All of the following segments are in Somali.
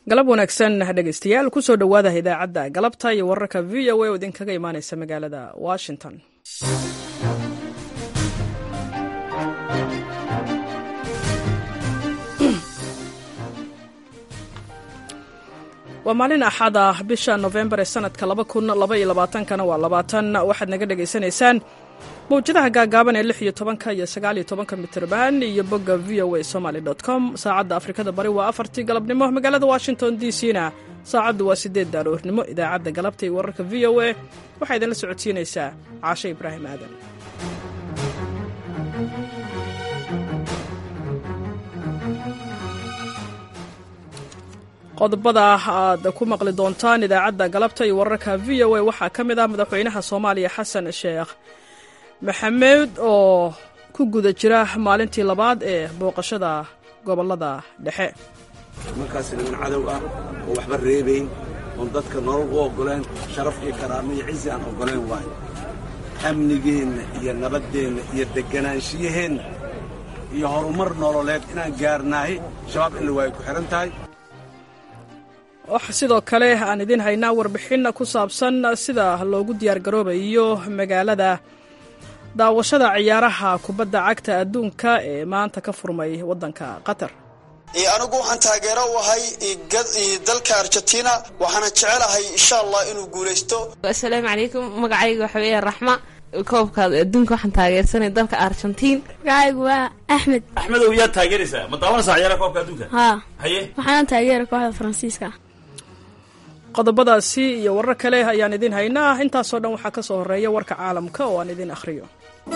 galab wanaagsan dhegeystayaal kusoo dhowaada idaacadda galabta iyo wararka v o a oo idinkaga imaaneysa magaalada washington waa maalin axad ah bisha nofembar ee sanadka kana waa labaatan waxaad naga dhegaysanaysaan mawjadaha gaagaaban ee lix iyo tobanka iyo sagaal iyo tobanka mitrban iyo bogga v o a somaly com saacadda afrikada bari waa afartii galabnimo magaalada washington d c na saacaddu waa sideed daaloornimo idaacadda galabta iyo wararka v o a waxaa idinla socodsiinaysaa caashe ibraahim aadan qodobada aad ku maqli doontaan idaacadda galabta iyo wararka v o a waxaa ka mid ah madaxweynaha soomaaliya xasan sheekh maxamed oo ku guda jira maalintii labaad ee booqashada gobollada dhexe markaas niman cadow ah oo waxba reebayn oon dadka nolol u oggoleen sharaf iyo karaamo iyo cizi aan oggoleen waayo amnigeenna iyo nabaddeenna iyo deganaanshiyaheenna iyo horumar nololeed inaan gaarnaahi shabaab in la waayo ku xidhan tahay waxa sidoo kale aan idiin haynaa warbixin ku saabsan sida loogu diyaargaroobayo magaalada daawashada ciyaaraha kubadda cagta adduunka ee maanta ka furmay waddanka qatar anigu waxaan taageero u ahay dalka argentina waxaana jecelahay insha allah inuu guulaysto assalaamu calaykum magacayga waxa weeya raxma koobka adduunka waxaan taageersanay dalka argentiin magacaygu waa axmed axmedow yaad taageeraysaa ma daawanaysaa ciyaaraha koobka adduunka haa haye waxaana taageera kooxda faransiiska qodobadaasi iyo warar kale ayaan idiin haynaa intaasoo dhan waxaa ka soo horreeya warka caalamka oo aan idiin akhriyo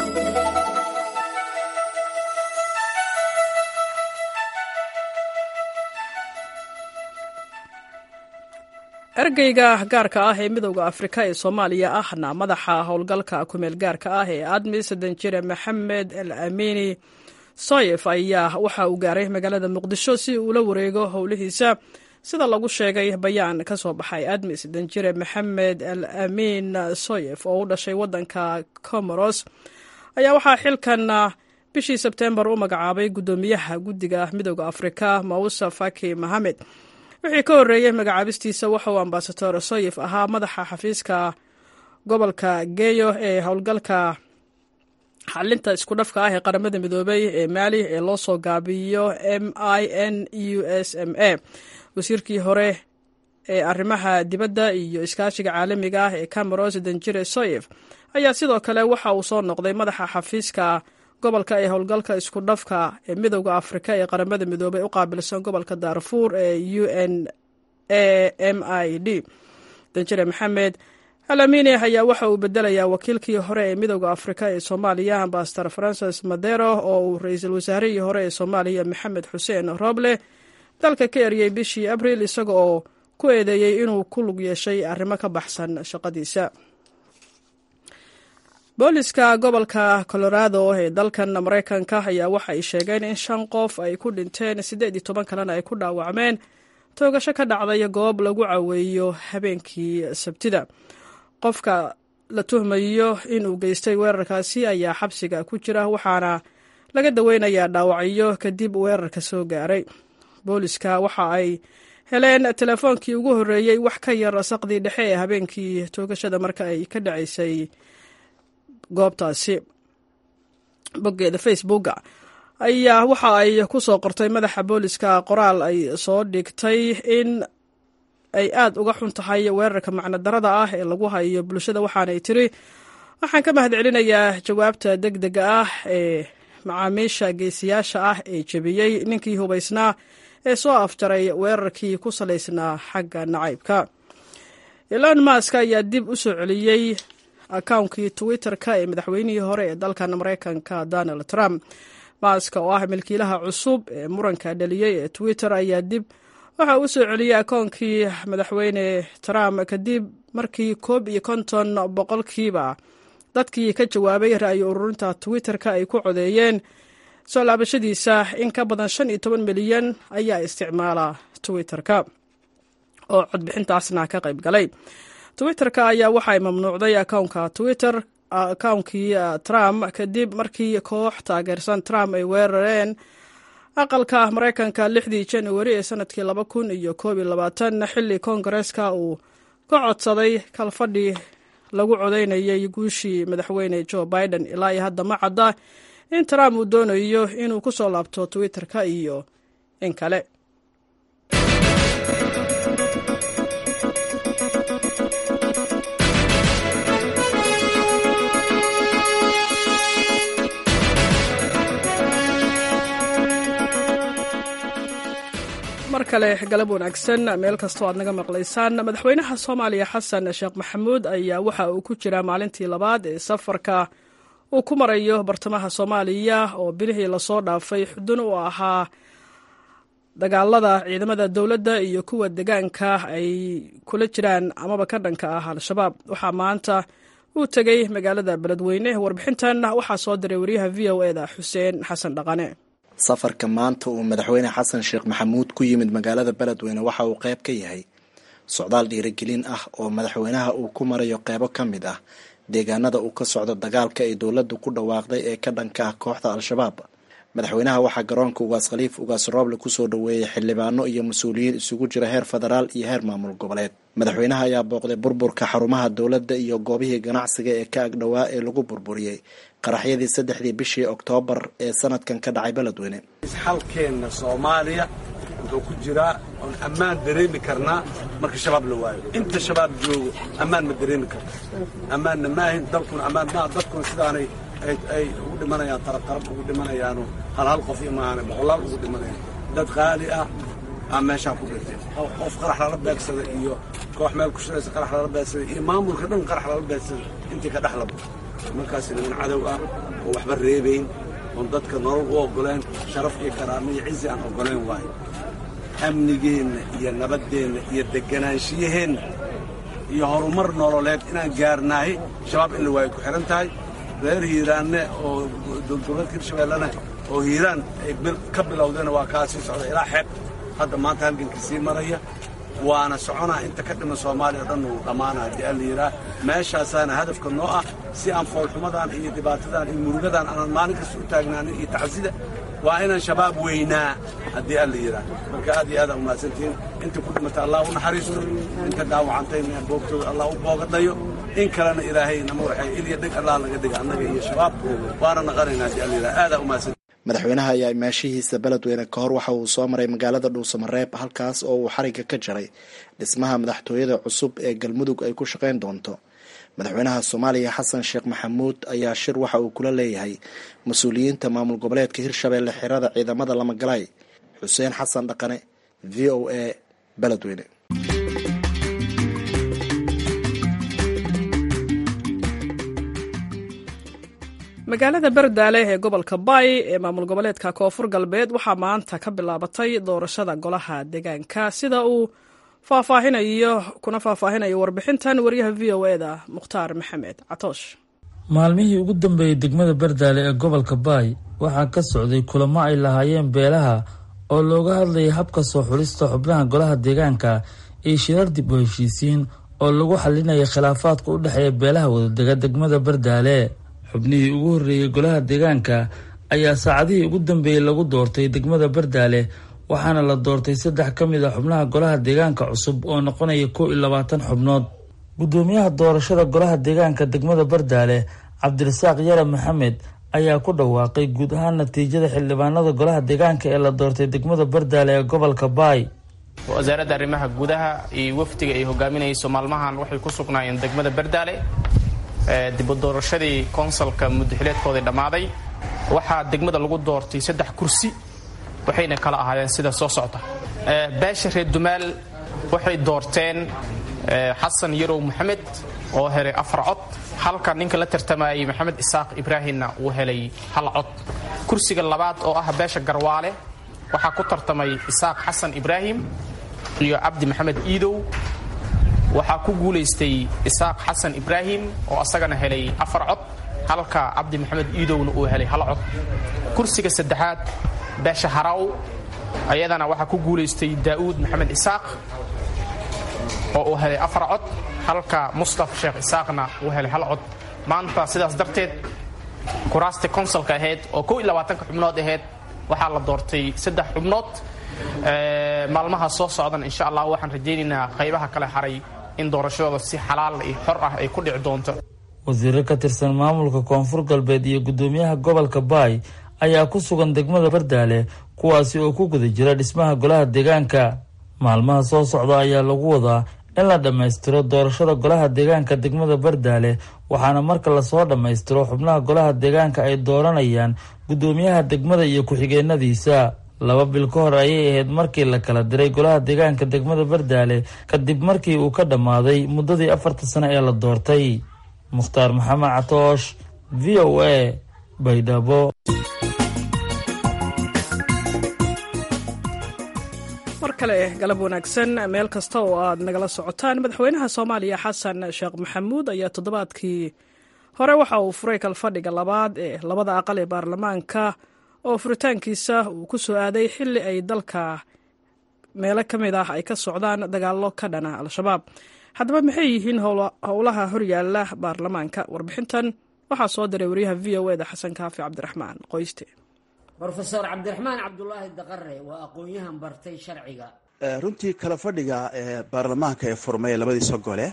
ergeyga gaarka ah ee midowda afrika ee soomaaliya ahna madaxa howlgalka kumeel gaarka ah ee admis danjire maxamed el amini soyef ayaa waxa uu gaaray magaalada muqdisho si uu ula wareego howlihiisa sida lagu sheegay bayaan ka soo baxay admis danjire maxamed al amin soyef oo u dhashay waddanka comoros ayaa waxaa xilkan bishii sebtembar u magacaabay guddoomiyaha guddiga midowda afrika mausa faki mohamed wixii ka horreeyey magacaabistiisa waxa uu ambasador soyef ahaa madaxa xafiiska gobolka geyo ee howlgalka xalinta isku dhafka ah ee qaramada midoobay ee maali ee loo soo gaabiyo m i n u s m a wasiirkii hore ee arrimaha dibadda iyo iskaashiga caalamiga ah ee cameros danjire soyef ayaa sidoo kale waxa uu soo noqday madaxa xafiiska gobolka ee howlgalka isku dhafka ee midowda afrika ee qaramada midoobay u qaabilsan gobolka daarfuur ee u n a m i d danjire maxamed alamine ayaa waxa uu bedelayaa wakiilkii hore ee midowda afrika ee soomaaliya ambasador francis madero oo uu ra-iisul wasaarihii hore ee soomaaliya maxamed xuseen roble dalka ka eryay bishii abriil isaga oo ku eedeeyey inuu ku lug yeeshay arrimo ka baxsan shaqadiisa booliska gobolka colorado ee dalkan maraykanka ayaa waxa ay sheegeen in shan qof ay ku dhinteen siddeed iyo toban kalena ay ku dhaawacmeen toogasho ka dhacday goob lagu caweeyo habeenkii sabtida qofka la tuhmayo inuu geystay weerarkaasi ayaa xabsiga ku jira waxaana laga daweynayaa dhaawacyo kadib weerarka soo gaaray booliska waxa ay heleen telefoonkii ugu horreeyey wax ka yar saqdii dhexe ee habeenkii toogashada marka ay ka dhacaysay goobtaasi boggeeda facebooka ayaa waxa ay ku soo qortay madaxa booliska qoraal ay soo dhigtay in ay aad uga xun tahay weerarka macno darada ah ee lagu hayo bulshada waxaanay tiri waxaan ka mahad celinayaa jawaabta deg dega ah ee macaamiisha geesiyaasha ah ee jebiyey ninkii hubaysnaa ee soo afjaray weerarkii ku salaysnaa xagga nacaybka elon mask ayaa dib u soo celiyey akawnkii twitter-ka ee madaxweynihii hore ee dalkan maraykanka donald trump mask oo ah milkiilaha cusub ee muranka dhaliyey ee twitter ayaa dib waxa uu soo celiyey akoonkii madaxweyne trump kadib markii koob iyo konton boqolkiiba dadkii ka jawaabay ra'yi ururinta twitter-ka ay ku codeeyeen soo laabashadiisa in ka badan shan iyo toban milyan ayaa isticmaala twitter-ka oo codbixintaasna ka qayb galay twitter-ka ayaa waxay mamnuucday akownka twitter akawnkii trump kadib markii koox taageersan trump ay weerareen aqalka maraykanka lixdii januari ee sanadkii laba kun iyo koob iyo labaatan xilli koongareeska uu ka codsaday kalfadhi lagu codaynayay guushii madaxweyne joe biden ilaa iyo hadda ma cadda in trump uu doonayo inuu ku soo laabto twitter-ka iyo in kale mar kale galab wanaagsan meel kastoo aad naga maqlaysaan madaxweynaha soomaaliya xasan sheekh maxamuud ayaa waxa uu ku jiraa maalintii labaad ee safarka uu ku marayo bartamaha soomaaliya oo bilihii lasoo dhaafay xudun u ahaa dagaalada ciidamada dowladda iyo kuwa degaanka ay kula jiraan amaba ka dhanka ah al-shabaab waxaa maanta uu tegey magaalada beledweyne warbixintan waxaa soo diray wariyaha v o eda xuseen xasan dhaqane safarka maanta uu madaxweyne xasan sheekh maxamuud ku yimid magaalada beledweyne waxa uu qayb ka yahay socdaal dhiirigelin ah oo madaxweynaha uu ku marayo qeybo ka mid ah deegaanada uu ka socdo dagaalka ay dowladdu ku dhawaaqday ee ka dhanka ah kooxda al-shabaab madaxweynaha waxaa garoonka ugaas khaliif ugaas rooble kusoo dhoweeyey xildhibaano iyo mas-uuliyiin isugu jira heer federaal iyo heer maamul goboleed madaxweynaha ayaa booqday burburka xarumaha dowladda iyo goobihii ganacsiga ee ka agdhowaa ee lagu burburiyey qaraxyadii saddexdii bishii oktoobar ee sanadkan ka dhacay beledweyne xalkeenna soomaaliya wuxuu ku jiraa oon ammaan dareemi karnaa marka shabaab la waayo inta shabaab joogo ammaan ma dareemi karto ammaanna maahin dalkuna ammaan maaha dadkuna sidaanay ay ugu dhimanayaan tarabtarab ugu dhimanayaano hal hal qof iyo maahane boqolaal ugu dhimanayaan dad qaali ah aa meeshaan ku dhintay qof qarax lala beegsada iyo koox meel ku shiraysa qarax lala beegsada iyo maamulka dhan qarax lala beegsada intii ka dhexlaba markaas niman cadow ah oo waxba reebayn oon dadka nolol u oggoleen sharaf iyo karaamo iyo cizi aan oggoleen waayo amnigeenna iyo nabaddeenna iyo degganaanshiyaheenna iyo horumar nololeed inaan gaarnaahi shabaab in la waayo ku xidhan tahay reer hiiraanne oo dowladgoboleedka hirshabeellena oo hiiraan ay ka bilowdeen waa kaa sii socda ilaa xeeb hadda maanta halgankii sii maraya waana soconaa inta ka dhiman soomaaliya o dhan uu dhammaana haddii alla yidhaah meeshaasaana hadafka noo ah si aan foolxumadan iyo dhibaatadan iyo murugadan aanan maalin kasta u taagnaanin iyo tacsida waa inaan shabaab weynaa haddii alla yidhaah marka aad iyo aad aa umahadsantihiin inta ku dhimata allah u naxariisto inta dhaawacantayna boogtooda allah u boogadhayo in kalena ilaahay nama waxay ilya dheg allah laga dhiga annaga iyo shabaab waana naqanaynaa haddii alla yidhaah aadaa umahadsan madaxweynaha ayaa imaashihiisa beledweyne ka hor waxa uu soo maray magaalada dhuusamareeb halkaas oo uu xariga ka jaray dhismaha madaxtooyada cusub ee galmudug ay ku shaqayn doonto madaxweynaha soomaaliya xasan sheekh maxamuud ayaa shir waxa uu kula leeyahay mas-uuliyiinta maamul goboleedka hirshabeelle xirada ciidamada lamagalaay xuseen xasan dhaqane v o a beledweyne magaalada berdaale ee gobolka bay ee maamul goboleedka koonfur galbeed waxaa maanta ka bilaabatay doorashada golaha deegaanka sida uu faahfaahinayo kuna faahfaahinayo warbixintan wariyaha v o e da mukhtaar maxamed catoosh maalmihii ugu dambeeyey degmada berdaale ee gobolka baay waxaa ka socday kulamo ay lahaayeen beelaha oo looga hadlayay habka soo xulista xubnaha golaha deegaanka iyo shirar dib u heshiisiin oo lagu xalinaya khilaafaadka u dhexeeya beelaha wadadega degmada berdaale xubnihii ugu horreeyey golaha deegaanka ayaa saacadihii ugu dambeeyey lagu doortay degmada berdaale waxaana la doortay saddex ka mid a xubnaha golaha deegaanka cusub oo noqonaya kow iyo labaatan xubnood guddoomiyaha doorashada golaha deegaanka degmada berdaale cabdirasaaq yare maxamed ayaa ku dhawaaqay guud ahaan natiijada xildhibaanada golaha deegaanka ee la doortay degmada berdaale ee gobolka baay wasaaradda arrimaha gudaha iyo wafdiga ay hogaaminayso maalmahan waxay ku sugnaayeen degmada berdaale dibu doorashadii konsalka muddaxileedkoodii dhammaaday waxaa degmada lagu doortay saddex kursi waxayna kala ahaayeen sida soo socda beesha reer dumaal waxay doorteen xasan yarow maxamed oo helay afar cod halka ninka la tartamayay maxamed isaaq ibraahimna uu helay hal cod kursiga labaad oo ah beesha garwaale waxaa ku tartamay isaaq xasan ibraahim iyo cabdi maxamed iidow waxaa ku guulaystay isaaq xasan ibraahim oo asagana helay afar cod halka cabdi maxamed iidowna uu helay hal cod kursiga saddexaad beesha haraw ayadana waxaa ku guulaystay daa'uud maxamed isaaq oo uu helay afar cod halka mustaf sheekh isaaqna uu helay hal cod maanta sidaas darteed kuraastii konsalka ahayd oo kow iyo labaatanka xubnood ahayd waxaa la doortay saddex xubnood maalmaha soo socdan insha allah waxaan rajaynaynaa qaybaha kale haray in doorashadooda si xalaal iyo xor ah ay ku dhici doonto wasiiro ka tirsan maamulka koonfur galbeed iyo gudoomiyaha gobolka baay ayaa ku sugan degmada bardaale kuwaasi oo ku guda jira dhismaha golaha deegaanka maalmaha soo socda ayaa lagu wadaa in la dhammaystiro doorashada golaha deegaanka degmada bardaale waxaana marka lasoo dhammaystiro xubnaha golaha deegaanka ay dooranayaan gudoomiyaha degmada iyo ku-xigeenadiisa laba bil ka hor ayay ahayd markii la kala diray golaha deegaanka degmada bardaale kadib markii uu ka dhammaaday muddadii afarta sano ee la doortay mukhtaar maxamed catoosh v o a baydhabo mar kale galab wanaagsan meel kasta oo aad nagala socotaan madaxweynaha soomaaliya xasan sheekh maxamuud ayaa toddobaadkii hore waxa uu furay kalfadhiga labaad ee labada aqal ee baarlamaanka oo furitaankiisa uu ku soo aaday xilli ay dalka meelo ka mid ah ay ka socdaan dagaallo ka dhana al-shabaab haddaba maxay yihiin howlaha horyaala baarlamaanka warbixintan waxaa soo diray wariyaha v o eda xasan kaafi cabdiraxmaan qoyste rofeor cabdiraxmaan cabdulaahi daqare waa aqoon-yahan bartay sharciga runtii kala fadhiga baarlamaanka ee furmay labadiisa gole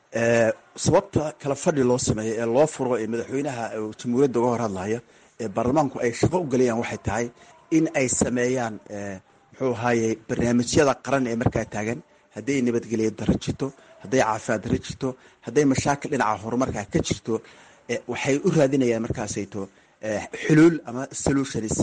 sababta kala fadhi loo sameeyo ee loo furo ee madaxweynaha jamhuuriyadda uga hor hadlaya ee baarlamaanku ay shaqo u gelayaan waxay tahay in ay sameeyaan muxuu ahaaye barnaamijyada qaran ee markaa taagan hadday nabadgelyo daro jirto hadday caafimaad daro jirto hadday mashaakil dhinaca horumarkaa ka jirto waxay u raadinayaan markaasayto xuluul ama solutions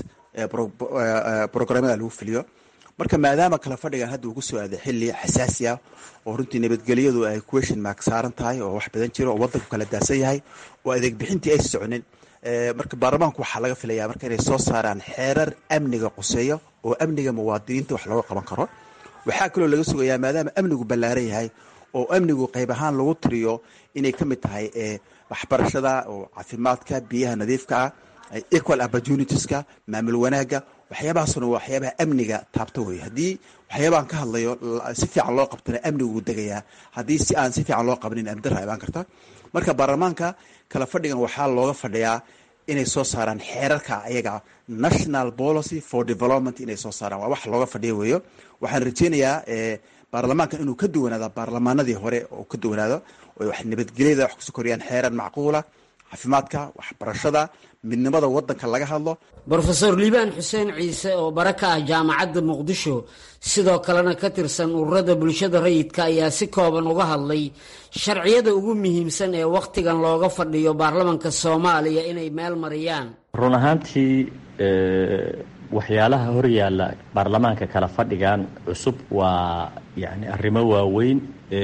programada lagu fuliyo marka maadaama kala fadhigan hadda uu kusoo aaday xilli xasaasi ah oo runtii nabadgelyadu ay question mark saaran tahay oo wax badan jiro oo wadanku kala daasan yahay oo adeeg bixintii ay soconin marka baarlamaanku waxaa laga filayaa marka inay soo saaraan xeerar amniga quseeya oo amniga muwaadiniinta wax looga qaban karo waxaa kaloo laga sugayaa maadaama amnigu ballaaran yahay oo amnigu qayb ahaan lagu tiriyo inay ka mid tahay waxbarashada oo caafimaadka biyaha nadiifka ah equal opportunitieska maamul wanaagga waxyaabahaasuna waa waxyaabaha amniga taabta wey haddii waxyaabahan ka hadlayo si fiican loo qabtana amnigu degayaa haddii si aan si fiican loo qabanin amdara imaan karta marka baarlamaanka kala fadhigan waxaa looga fadhiyaa inay soo saaraan xeerarka ayaga national policy for development inay soo saaraan waa wax looga fadhiya weeyo waxaan rajeynayaa baarlamaanka inuu ka duwanaado baarlamaanadii hore oo ka duwanaado wax nabadgelyada wax kusoo koriyaan xeerar macquula caafimaadka waxbarashada midnimada wadanka laga hadlo brofeor liibaan xuseen ciise oo bara ka ah jaamacadda muqdisho sidoo kalena ka tirsan ururada bulshada rayidka ayaa si kooban uga hadlay sharciyada ugu muhiimsan ee wakhtigan looga fadhiyo baarlamanka soomaaliya inay meel mariyaan run ahaantii waxyaalaha horyaalla baarlamaanka kala fadhigan cusub waa yani arrimo waaweyn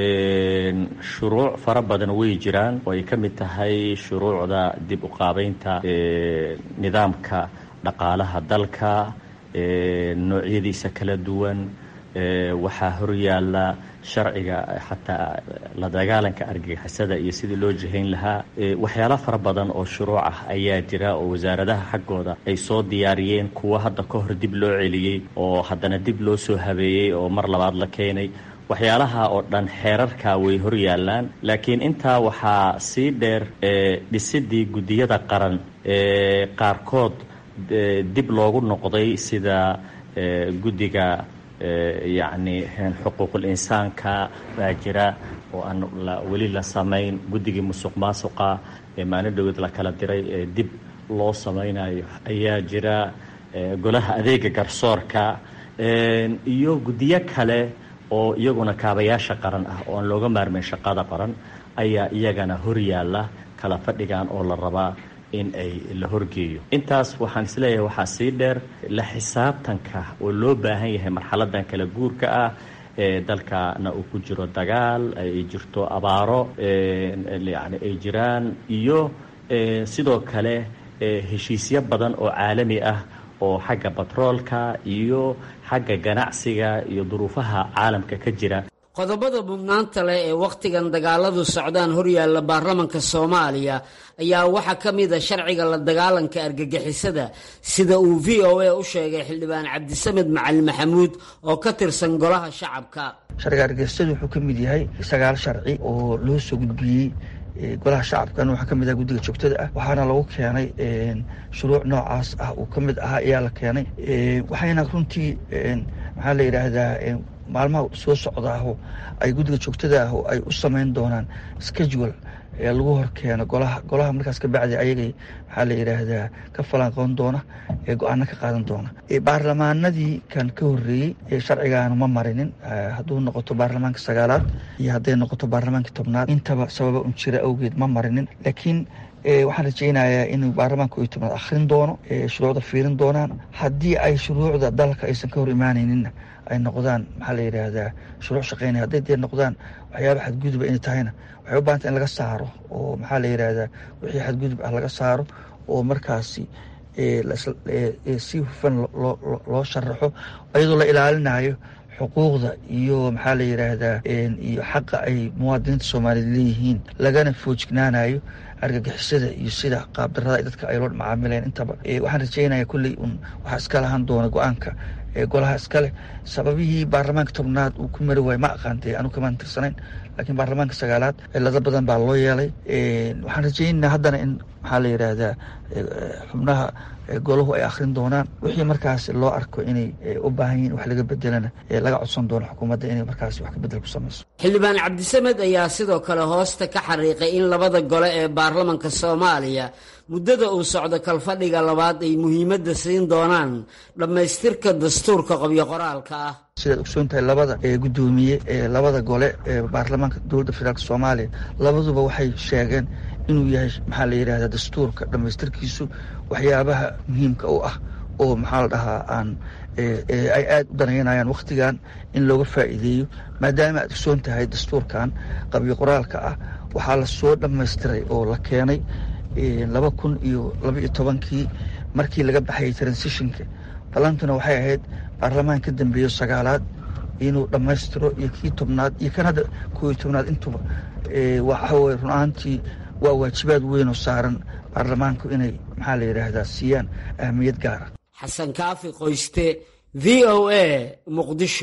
shuruuc fara badan way jiraan oo ay ka mid tahay shuruucda dib u qaabeynta nidaamka dhaqaalaha dalka noocyadiisa kala duwan waxaa horyaalla sharciga xataa la dagaalanka argagixisada iyo sidii loo jihayn lahaa waxyaala fara badan oo shuruuc ah ayaa jira oo wasaaradaha xaggooda ay soo diyaariyeen kuwo hadda ka hor dib loo celiyey oo haddana dib loo soo habeeyey oo mar labaad la keenay waxyaalaha oo dhan xeerarka way hor yaallaan laakiin intaa waxaa sii dheer dhisidii guddiyada qaran ee qaarkood dib loogu noqday sida guddiga yacni xuquuqul insaanka baa jira oo aan weli la samayn guddigii musuq maasuqa ee maalin dhowed la kala diray ee dib loo samaynayo ayaa jira golaha adeega garsoorka iyo guddiyo kale oo iyaguna kaabayaasha qaran ah oo aan looga maarmayn shaqada qaran ayaa iyagana horyaalla kala fadhigan oo la rabaa in ay la horgeeyo intaas waxaan isleeyahay waxaa sii dheer la xisaabtanka oo loo baahan yahay marxaladan kala guurka ah ee dalkana uu ku jiro dagaal ay jirto abaaro yani ay jiraan iyo sidoo kale heshiisyo badan oo caalami ah oo xagga batroolka iyo xagga ganacsiga iyo duruufaha caalamka ka jira qodobada mudnaanta leh ee wakhtigan dagaaladu socdaan horyaalla baarlamanka soomaaliya ayaa waxaa ka mid a sharciga la dagaalanka argagixisada sida uu v o a u sheegay xildhibaan cabdisamed macalin maxamuud oo ka tirsan golaha shacabka sharciga argagixisadu wuxuu ka mid yahay sagaal sharci oo loo soo gudbiyey golaha shacabkan waxaa ka mid ah guddiga joogtada ah waxaana lagu keenay shuruuc noocaas ah uu ka mid ahaa ayaa la keenay waxayna runtii maxaa la yidhaahdaa maalmaha soo socdaaho ay guddiga joogtada ah ay u samayn doonaan schedule ee lagu horkeeno golaha golaha markaas ka bacdi ayagay maxaa la yidhaahdaa ka falanqoon doona ee go-aano ka qaadan doona baarlamaanadii kan ka horreeyey ee sharcigaanu ma marinin hadduu noqoto baarlamaanka sagaalaad iyo hadday noqoto baarlamaanka tobnaad intaba sababa un jira awgeed ma marinin laakiin waxaan rajaynayaa inuu baarlamaanka iyo tobnaad akhrin doono shuruucda fiirin doonaan haddii ay shuruucda dalka aysan ka hor imaanayninna ay noqdaan maxaa la yidhaahdaa shuruuc shaqeynaya hadday dee noqdaan waxyaaba xadguduba inay tahayna waxay u bahanta in laga saaro oo maxaa la yidhaahdaa wixii xadgudub ah laga saaro oo markaasi si hufan loo sharaxo iyadoo la ilaalinayo xuquuqda iyo maxaa la yidhaahdaa iyo xaqa ay muwaadiniinta soomaaliyeed leeyihiin lagana foojignaanayo argagixisada iyo sida qaabdarada dadka ay loo macaamileen intaba waxaan rajeynaya kulley un waxaa iska lahan doona go-aanka golaha iskale sababihii baarlamaanka tobnaad uu ku mari waayo ma aqaantay anu kamaan tirsanayn laakiin baarlamaanka sagaalaad cilado badan baa loo yeelay waxaan rajeynaa haddana in maxaa la yidhaahdaa xubnaha golahu ay akhrin doonaan wixii markaas loo arko inay u baahan yihin wax laga bedelana laga codsan doono xukuumadda inay markaas wax ka bedel ku samayso xildhibaan cabdisamed ayaa sidoo kale hoosta ka xariiqay in labada gole ee baarlamanka soomaaliya muddada uu socdo kalfadhiga labaad ay muhiimadda siin doonaan dhammaystirka dastuurka qabyo qoraalka ah sidaad ogsoon tahay labada gudoomiye ee labada gole ee baarlamaanka dowladda federaalk soomaaliya labaduba waxay sheegeen inuu yahay maxaa la yidhahdaa dastuurka dhammaystirkiisu waxyaabaha muhiimka u ah oo maxaa la dhahaa aan ay aada u danaynayaan wakhtigan in looga faa'iideeyo maadaama aad ogsoon tahay dastuurkan qabyo qoraalka ah waxaa la soo dhammaystiray oo la keenay laba kun iyo laba iyo tobankii markii laga baxayay transitionka ballantuna waxay ahayd baarlamaan ka dambeeyo sagaalaad inuu dhammaystiro iyo kii tobnaad iyo kan hadda koo iyo tobnaad intuba waxaweye run ahaantii waa waajibaad weyn oo saaran baarlamaanku inay maxaa la yidhaahdaa siiyaan ahmiyad gaara xasan kaafi qoyste v o a muqdisho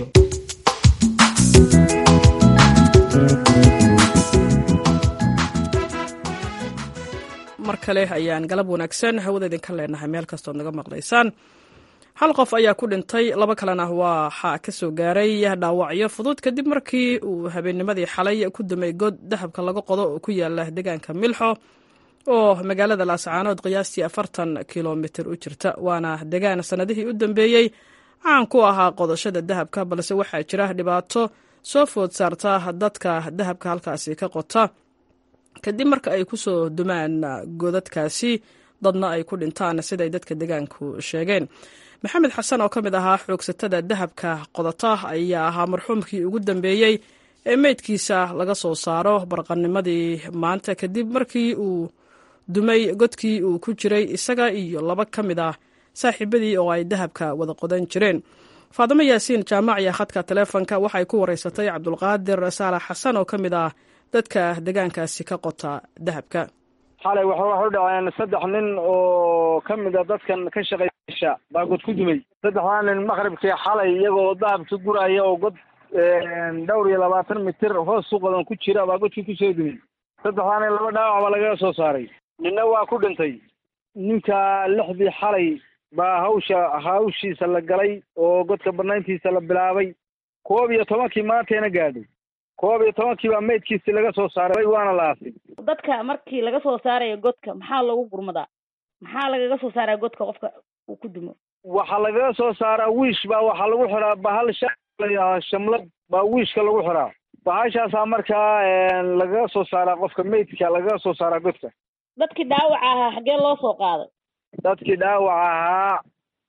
mar kale ayaan galab wanaagsan hawada idinka leenahay meel kastood naga maqlaysaan hal qof ayaa ku dhintay laba kalena waxaa ka soo gaaray dhaawacyo fudud kadib markii uu habeennimadii xalay ku dumay god dahabka laga qodo oo ku yaala deegaanka milxo oo magaalada laascaanood qiyaastii afartan kilomitir u jirta waana degaan sannadihii u dambeeyey caan ku ahaa qodashada dahabka balse waxaa jira dhibaato soo food saarta dadka dahabka halkaasi ka qota kadib marka ay ku soo dumaan godadkaasi dadna ay ku dhintaan siday dadka degaanku sheegeen maxamed xasan oo ka mid ahaa xoogsatada dahabka qodata ayaa ahaa marxuumkii ugu dambeeyey ee meydkiisa laga soo saaro barqanimadii maanta kadib markii uu dumay godkii uu ku jiray isaga iyo laba ka mid ah saaxiibadii oo ay dahabka wada qodan jireen faadimo yaasiin jaamaciya khadka taleefonka waxay ku wareysatay cabdulqaadir saalax xasan oo ka mid ah dadka degaankaasi ka qota dahabka xalay waxa waxu dhaceen saddex nin oo ka mid a dadkan ka shaqeysha baa god ku dumay saddexdaa nin maqribkii xalay iyagoo dahabka guraya oo god dhowr iyo labaatan mitir hoos u qodan ku jira baa godkii kusoo dumay saddexdaa nin laba dhaawac baa lagaga soo saaray ninna waa ku dhintay ninka lixdii xalay baa hawsha hawshiisa la galay oo godka banayntiisa la bilaabay koob iyo tobankii maanteena gaadhay koob iyo tobankii baa meydkiisii laga soo saaray waana la aasay dadka markii laga soo saarayo godka maxaa loogu gurmadaa maxaa lagaga soo saaraya godka qofka uu ku dumo waxaa lagaga soo saaraa wiish baa waxaa lagu xiraa bahal sha shamlad baa wiishka lagu xiraa bahashaasaa markaa lagaga soo saaraa qofka meydka lagaga soo saaraa godka dadkii dhaawaca ahaa xaggee loo soo qaaday dadkii dhaawaca ahaa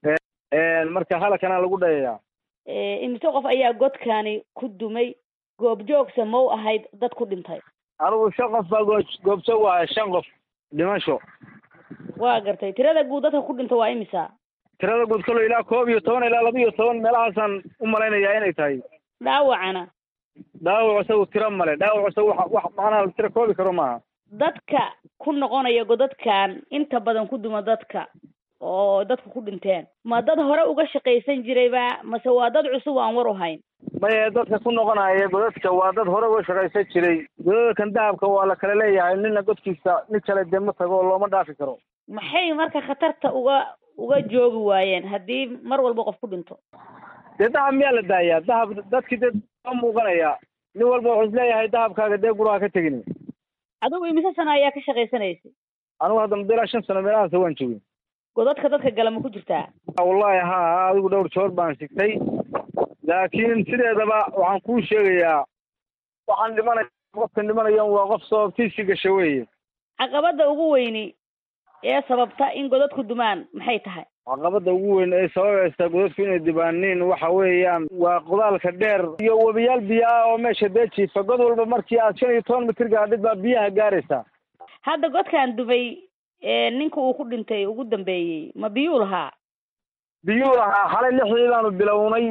marka halakana lagu dhayayaa imise qof ayaa godkani ku dumay goobjoogsa ma u ahayd dad ku dhintay anigu shan qof baa goo goobjoog u ahay shan qof dhimasho waa gartay tirada guud dadka ku dhinta waa imisa tirada guud kalo ilaa koob iyo toban ilaa laba iyo toban meelahaasaan u malaynayaa inay tahay dhaawacana dhaawac isagu tiro male dhaawac isagu wax wax macnaha la tiro koobi karo maaha dadka ku noqonaya godadkan inta badan ku duma dadka oo dadku ku dhinteen ma dad hore uga shaqaysan jirayba mase waa dad cusub aan war u hayn maye dadka ku noqonaya godadka waa dad hore uga shaqaysan jiray godadkan dahabka waa la kala leeyahay nina godkiisa nin kale dee ma tago oo looma dhaafi karo maxay marka khatarta uga uga joogi waayeen haddii mar walba qof ku dhinto dee dahab miyaa la daayaa dahab dadkii dee ma muuqanaya nin walba wuxuu isleeyahay dahabkaaga dee guraha ka tegin adigu imise sano ayaa ka shaqaysanaysay anigu hadda muddo ilaa shan sano meelahaasa waan joogay godadka dadka gala ma ku jirtaa wallahi ha adigu dhowr joor baan sigtay laakiin sideedaba waxaan kuu sheegayaa waxaan dhimanaya qofkan dhimanayan waa qof sababtiisii gasha weeye caqabada ugu weyni ee sababta in godadku dumaan maxay tahay caqabada ugu weyn ee sababaysa godadku inay dibaaniin waxa weeyaan waa qodaalka dheer iyo webiyaal biyo ah oo meesha dee jiifa god walba markii aad shan iyo toban mitir gaadhid baa biyaha gaaraysaa hadda godkaan dumay ninka uu ku dhintay ugu dambeeyey ma biyuu lahaa biyuu lahaa xalay lixdii baanu bilownay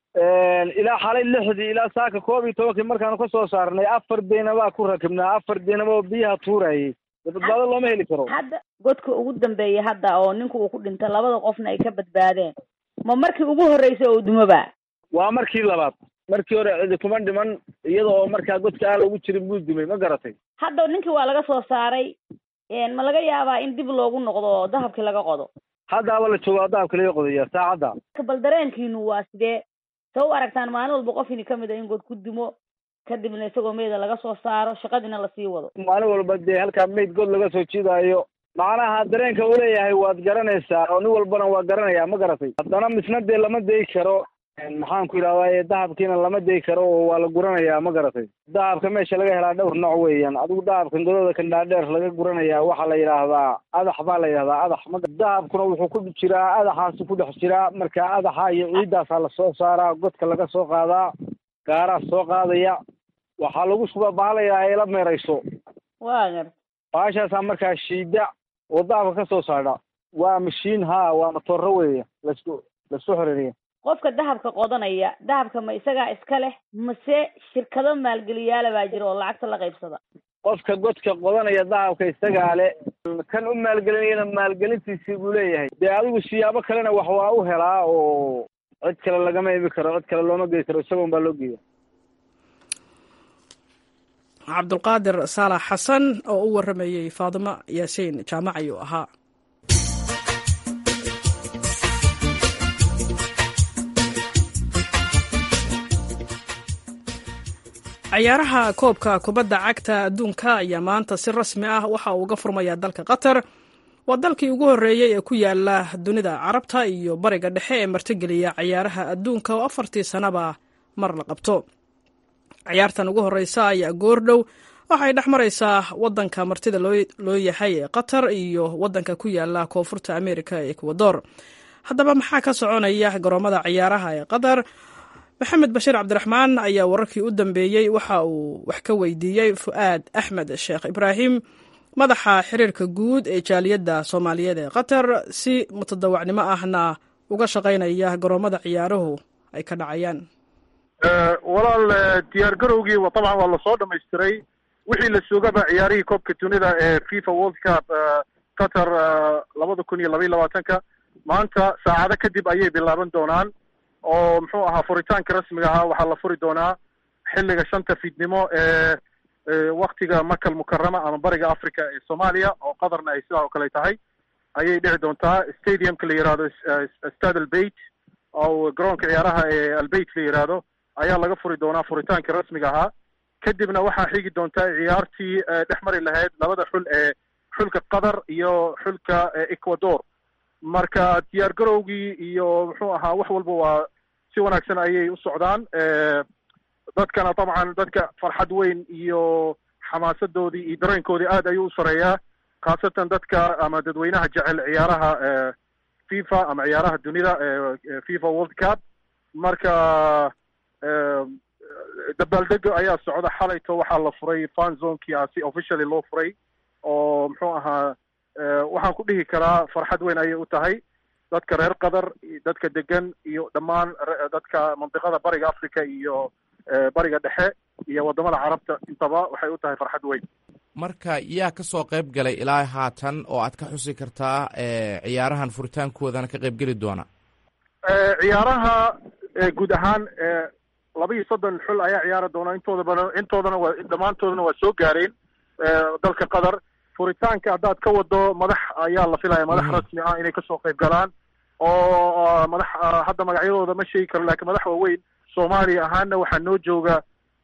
ilaa xalay lixdii ilaa saaka koob iyo tobankii markaanu ka soo saarnay afar deynabaa ku rakibnaa afar deynaba oo biyaha tuurayay badbaado looma heli karo hadda godka ugu dambeeyey hadda oo ninka uu ku dhintay labada qofna ay ka badbaadeen ma markii ugu horreysay oo dumoba waa markii labaad markii hore cidi kuma dhiman iyada oo markaa godka aan lagu jirin buu dumay ma garatay hadda ninkii waa laga soo saaray ma laga yaabaa in dib loogu noqdo oo dahabkii laga qodo haddaaba la joogaa dahabka laga qodaya saacadda bal dareenkiinu waa sidee sa u aragtaan maalin walba qof ini kamid a in god ku dumo kadibna isagoo meeda laga soo saaro shaqadiina lasii wado maalin walba dee halkaa mayd god laga soo jiidaayo macnaha dareenka uu leeyahay waad garanaysaa oo nin walbana waa garanaya ma garatay haddana misna dee lama dayi karo maxaan ku yidhahdaa dahabkiina lama dayi karo oo waa la guranayaa ma garatay dahabka meesha laga helaa dhowr nooc weeyaan adigu dahabkan godooda kan dhaadheer laga guranayaa waxaa la yidhaahdaa adax baa la yidhahdaa adax ma dahabkuna wuxuu ku jiraa adaxaasu ku dhex jiraa marka adaxa iyo ciiddaasaa lasoo saaraa godka laga soo qaadaa gaaraa soo qaadaya waxaa lagu shubaa bahalayaa ay la meerayso waa gar baashaasaa markaa shiida oo dahabka ka soo saadha waa mashiin ha waa matooro weeye lasku lasku xoreeriya qofka dahabka qodanaya dahabka ma isagaa iska leh mase shirkado maalgeliyaala baa jira oo lacagta la qaybsada qofka godka qodanaya dahabka isagaa le kan u maalgelinayana maalgelintiisii buu leeyahay dee adigu siyaabo kalena wax waa u helaa oo cid kale lagama ibi karo cid kale looma gey karo isagoon baa loo geeya cabdulqaadir saalax xasan oo u waramayey faadimo yaasiin jaamac ayuu ahaa ciyaaraha koobka kubadda cagta adduunka ayaa maanta si rasmi ah waxa uu uga furmayaa dalka qatar waa dalkii ugu horreeyey ee ku yaala dunida carabta iyo bariga dhexe ee martigeliya ciyaaraha adduunka oo afartii sanaba mar la qabto ciyaartan ugu horreysa ayaa goordhow waxay dhex maraysaa waddanka martida loo yahay ee qatar iyo waddanka ku yaala koonfurta amerika ee ekwador haddaba maxaa ka soconaya garoomada ciyaaraha ee qatar maxamed bashiir cabdiraxmaan ayaa wararkii u dambeeyey waxa uu wax ka weydiiyey fu'aad axmed sheekh ibraahim madaxa xiriirka guud ee jaaliyadda soomaaliyeed ee qatar si mutadawacnimo ahna uga shaqaynaya garoomada ciyaaruhu ay ka dhacayaan walaal diyaar garowgii dabcan waa lasoo dhamaystiray wixii la sugaba ciyaarihii koobka dunida ee fifa world cup qatar labada kun iyo labaiy labaatanka maanta saacado kadib ayay bilaaban doonaan oo muxuu ahaa furitaanka rasmiga ahaa waxaa la furi doonaa xilliga shanta fiidnimo ee waktiga makal mukarama ama bariga africa ee soomaaliya oo qatarna ay sidaa oo kale tahay ayay dhici doontaa stadiumka la yihahdo stad albeit oo garoonka ciyaaraha ee albeit la yihahdo ayaa laga furi doonaa furitaanka rasmiga ahaa kadibna waxaa xigi doontaa ciyaartii dhex mari lahayd labada xul ee xulka qatar iyo xulka ecuador marka diyaar garowgii iyo muxuu ahaa wax walba waa si wanaagsan ayay u socdaan dadkana dabcan dadka farxad weyn iyo xamaasadoodii iyo dareenkoodii aad ayuu u sareeyaa khaasatan dadka ama dadweynaha jecel ciyaaraha fifa ama ciyaaraha dunida fifa world cup marka dabaaldega ayaa socda xalayto waxaa la furay fan zonkia si officially loo furay oo muxuu ahaa waxaan ku dhihi karaa farxad weyn ayay u tahay dadka reer qatar dadka degan iyo dhammaan dadka mandiqada bariga africa iyo bariga dhexe iyo wadamada carabta intaba waxay u tahay farxad weyn marka yaa ka soo qayb galay ilaa haatan oo aad ka xusi kartaa ciyaarahan furitaankoodana ka qayb geli doona ciyaaraha guud ahaan laba iyo soddon xul ayaa ciyaari doona intooda badan intoodana waa dhammaantoodana waa soo gaareen dalka qatar furitaanka haddaad ka wado madax ayaa la filaya madax rasmi ah inay kasoo qayb galaan oo madax hadda magacyadooda ma sheegi karo lakiin madax waaweyn soomaaliya ahaana waxaa noo jooga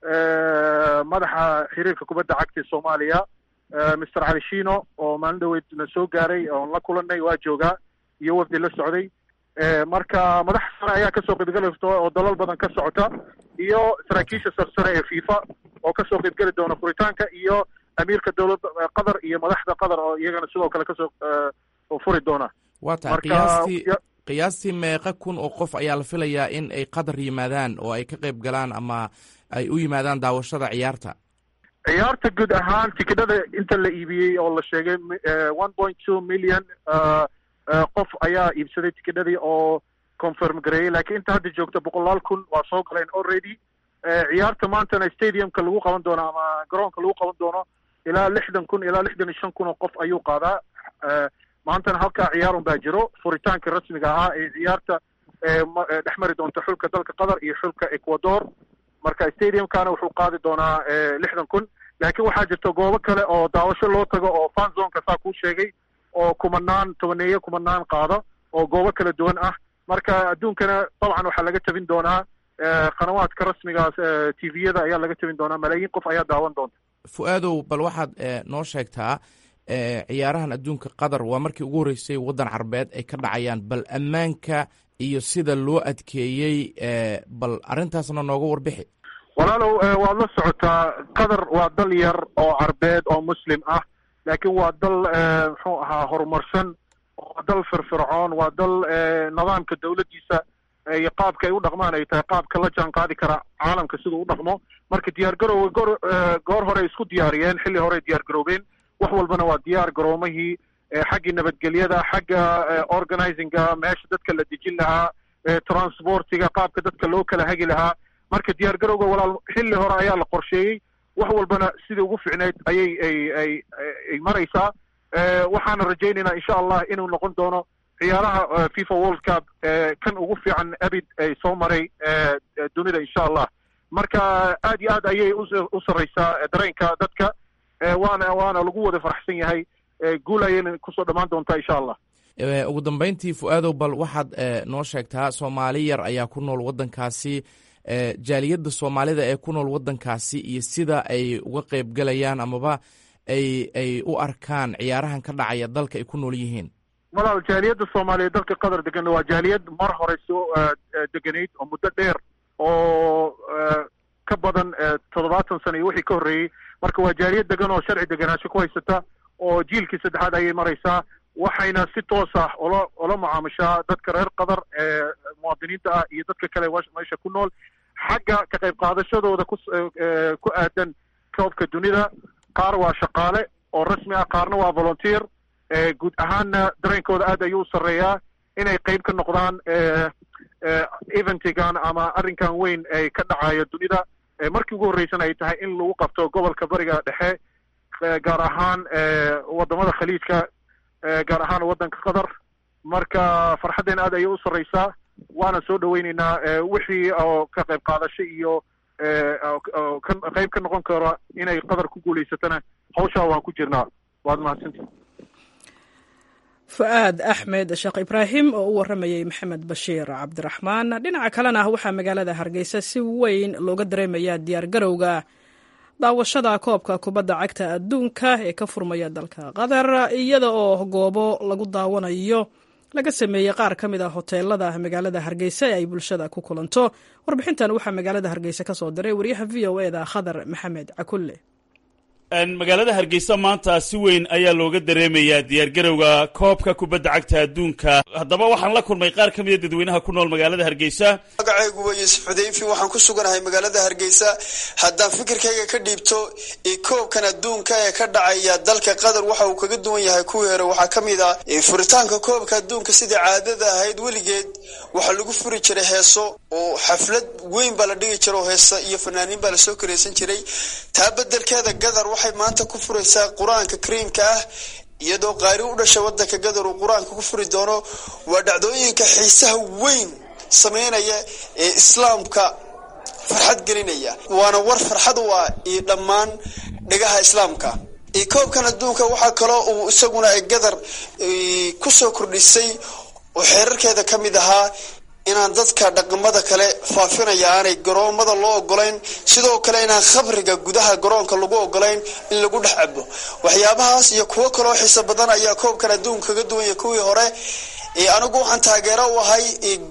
madaxa xiriirka kubadda cagta ee soomaaliya mister cali shino oo maalin dhaweyd na soo gaaray oon la kulanay waa joogaa iyo wafdi la socday marka madax sare ayaa kasoo qaybgeli oo dalal badan ka socota iyo saraakiisha sarsare ee fifa oo kasoo qaybgeli doona furitaanka iyo amiirka dowladda qatar iyo madaxda qatar oo iyagana sidoo kale kasoo furi doona waa tahay qiyaastii qiyaastii meeqa kun oo qof ayaa la filayaa in ay qatar yimaadaan oo ay ka qayb galaan ama ay u yimaadaan daawashada ciyaarta ciyaarta guud ahaan tikidhada inta la iibiyey oo la sheegay one point two million qof ayaa iibsaday tikidhadii oo confirm gareeyey lakiin inta hadda joogta boqolaal kun waa soo galeen already ciyaarta maantana stadiumka lagu qaban doono ama garoonka lagu qaban doono ilaa lixdan kun ilaa lixdan iyo shan kun oo qof ayuu qaadaa maantana halkaa ciyaar un baa jiro furitaanka rasmiga ahaa ee ciyaarta dhex mari doonta xulka dalka qatar iyo xulka ecuador marka stadiumkana wuxuu qaadi doonaa lixdan kun laakiin waxaa jirta goobo kale oo daawasho loo tago oo fanzonka saa kuu sheegay oo kumanaan tobaneeyo kumanaan qaada oo goobo kala duwan ah marka adduunkana dabcan waxaa laga tabin doonaa qanawaadka rasmigaas t v-yada ayaa laga tabin doonaa malaayiin qof ayaa daawan doonta fu-aadow bal waxaad noo sheegtaa ciyaarahan adduunka qatar waa markii ugu horreysay waddan carbeed ay ka dhacayaan bal ammaanka iyo sida loo adkeeyey bal arrintaasna nooga warbixi walaalow waad la socotaa qatar waa dal yar oo carbeed oo muslim ah laakiin waa dal muxuu ahaa horumarsan waa dal firfircoon waa dal nidaamka dawladdiisa iyo qaabka ay u dhaqmaan ay tahay qaabka la jaan qaadi kara caalamka siduu u dhaqmo marka diyaar garowga goor goor hore isku diyaariyeen xilli hore diyaar garoobeen wax walbana waa diyaar garoomahii xaggii nabadgelyada xagga organizinga meesha dadka la dejin lahaa transportiga qaabka dadka loo kala hagi lahaa marka diyaar garowga walaal xilli hore ayaa la qorsheeyey wax walbana sidii ugu ficneyd ayay ay ay ay maraysaa waxaana rajaynaynaa insha allah inuu noqon doono ciyaaraha fifa world cup kan ugu fiican abid ay soo maray dunida insha allah marka aad iyo aad ayay u sarreysaa dareenka dadka waana waana lagu wada faraxsan yahay guul ayayna kusoo dhammaan doontaa insha allah ugu dambeyntii fu-aadow bal waxaad noo sheegtaa soomaali yar ayaa ku nool waddankaasi jaaliyadda soomaalida ee ku nool waddankaasi iyo sida ay uga qayb galayaan amaba ay ay u arkaan ciyaarahan ka dhacaya dalka ay ku nool yihiin walaal jaaliyadda soomaaliyeed dalka qatar degan waa jaaliyad mar hore soo deganayd oo muddo dheer oo ka badan toddobaatan sano iyo wixii ka horreeyey marka waa jaaliyad degan oo sharci deganaansho ku haysata oo jiilkii saddexaad ayay maraysaa waxayna si toos ah ola ola mucaamushaa dadka reer qatar ee muwaadiniinta ah iyo dadka kale meesha ku nool xagga ka qayb qaadashadooda ku ku aadan koobka dunida qaar waa shaqaale oo rasmi ah qaarna waa volunteer guud ahaanna dareenkooda aad ayuu u sarreeyaa inay qayb ka noqdaan eventigan ama arrinkan weyn ay ka dhacayo dunida markii ugu horreysana ay tahay in lagu qabto gobolka bariga dhexe gaar ahaan wadamada khaliijka gaar ahaan waddanka qatar marka farxaddeena aad ayay u sarreysaa waana soo dhaweyneynaa wixii oo ka qayb qaadasho iyo qayb ka noqon karo inay qatar ku guulaysatana hawshaa waan ku jirnaa waad mahadsantii fu-aad axmed sheekh ibraahim oo u warramayey maxamed bashiir cabdiraxmaan dhinaca kalena waxaa magaalada hargeysa si weyn looga dareemayaa diyaar garowga daawashada koobka kubadda cagta adduunka ee ka furmaya dalka qatar iyada oo goobo lagu daawanayo laga sameeyey qaar ka mid a hoteelada magaalada hargeysa ee ay bulshada ku kulanto warbixintan waxaa magaalada hargeysa ka soo diray wariyaha v o eda khadar maxamed cakulle magaalada hargeysa maanta si weyn ayaa looga dareemayaa diyaargarowga koobka kubadda cagta adduunka haddaba waxaan la kulmay qaar ka mida dadweynaha ku nool magaalada hargeysa magacaygu waa yuusuf xudayfi waxaan ku suganahay magaalada hargeysa haddaan fikirkayga ka dhiibto koobkan adduunka ee ka dhacaya dalka qatar waxa uu kaga duwan yahay kuwii hore waxaa ka mid ah furitaanka koobka adduunka sidai caadada ahayd weligeed waxaa lagu furi jiray heeso oo xaflad weyn baa la dhigi jiray oo heesa iyo fanaaniin baa lasoo kareysan jiray taa bedelkeeda gadar waxay maanta ku furaysaa qur-aanka kariimka ah iyadoo qaari u dhasha wadanka gadar uu qur-aanka ku furi doono waa dhacdooyinka xiisaha weyn sameynaya ee islaamka farxad gelinaya waana war farxad u ah iyo dhammaan dhegaha islaamka koobkan adduunka waxaa kaloo uu isaguna ay gadar kusoo kordhisay oo xeerarkeeda ka mid ahaa inaan dadka dhaqamada kale faafinaya aanay garoomada loo ogolayn sidoo kale inaan khabriga gudaha garoonka lagu ogolayn in lagu dhex cabo waxyaabahaas iyo kuwo kaloo xiiso badan ayaa koobkan adduunka kaga duwanya kuwii hore anigu waxaan taageero u ahay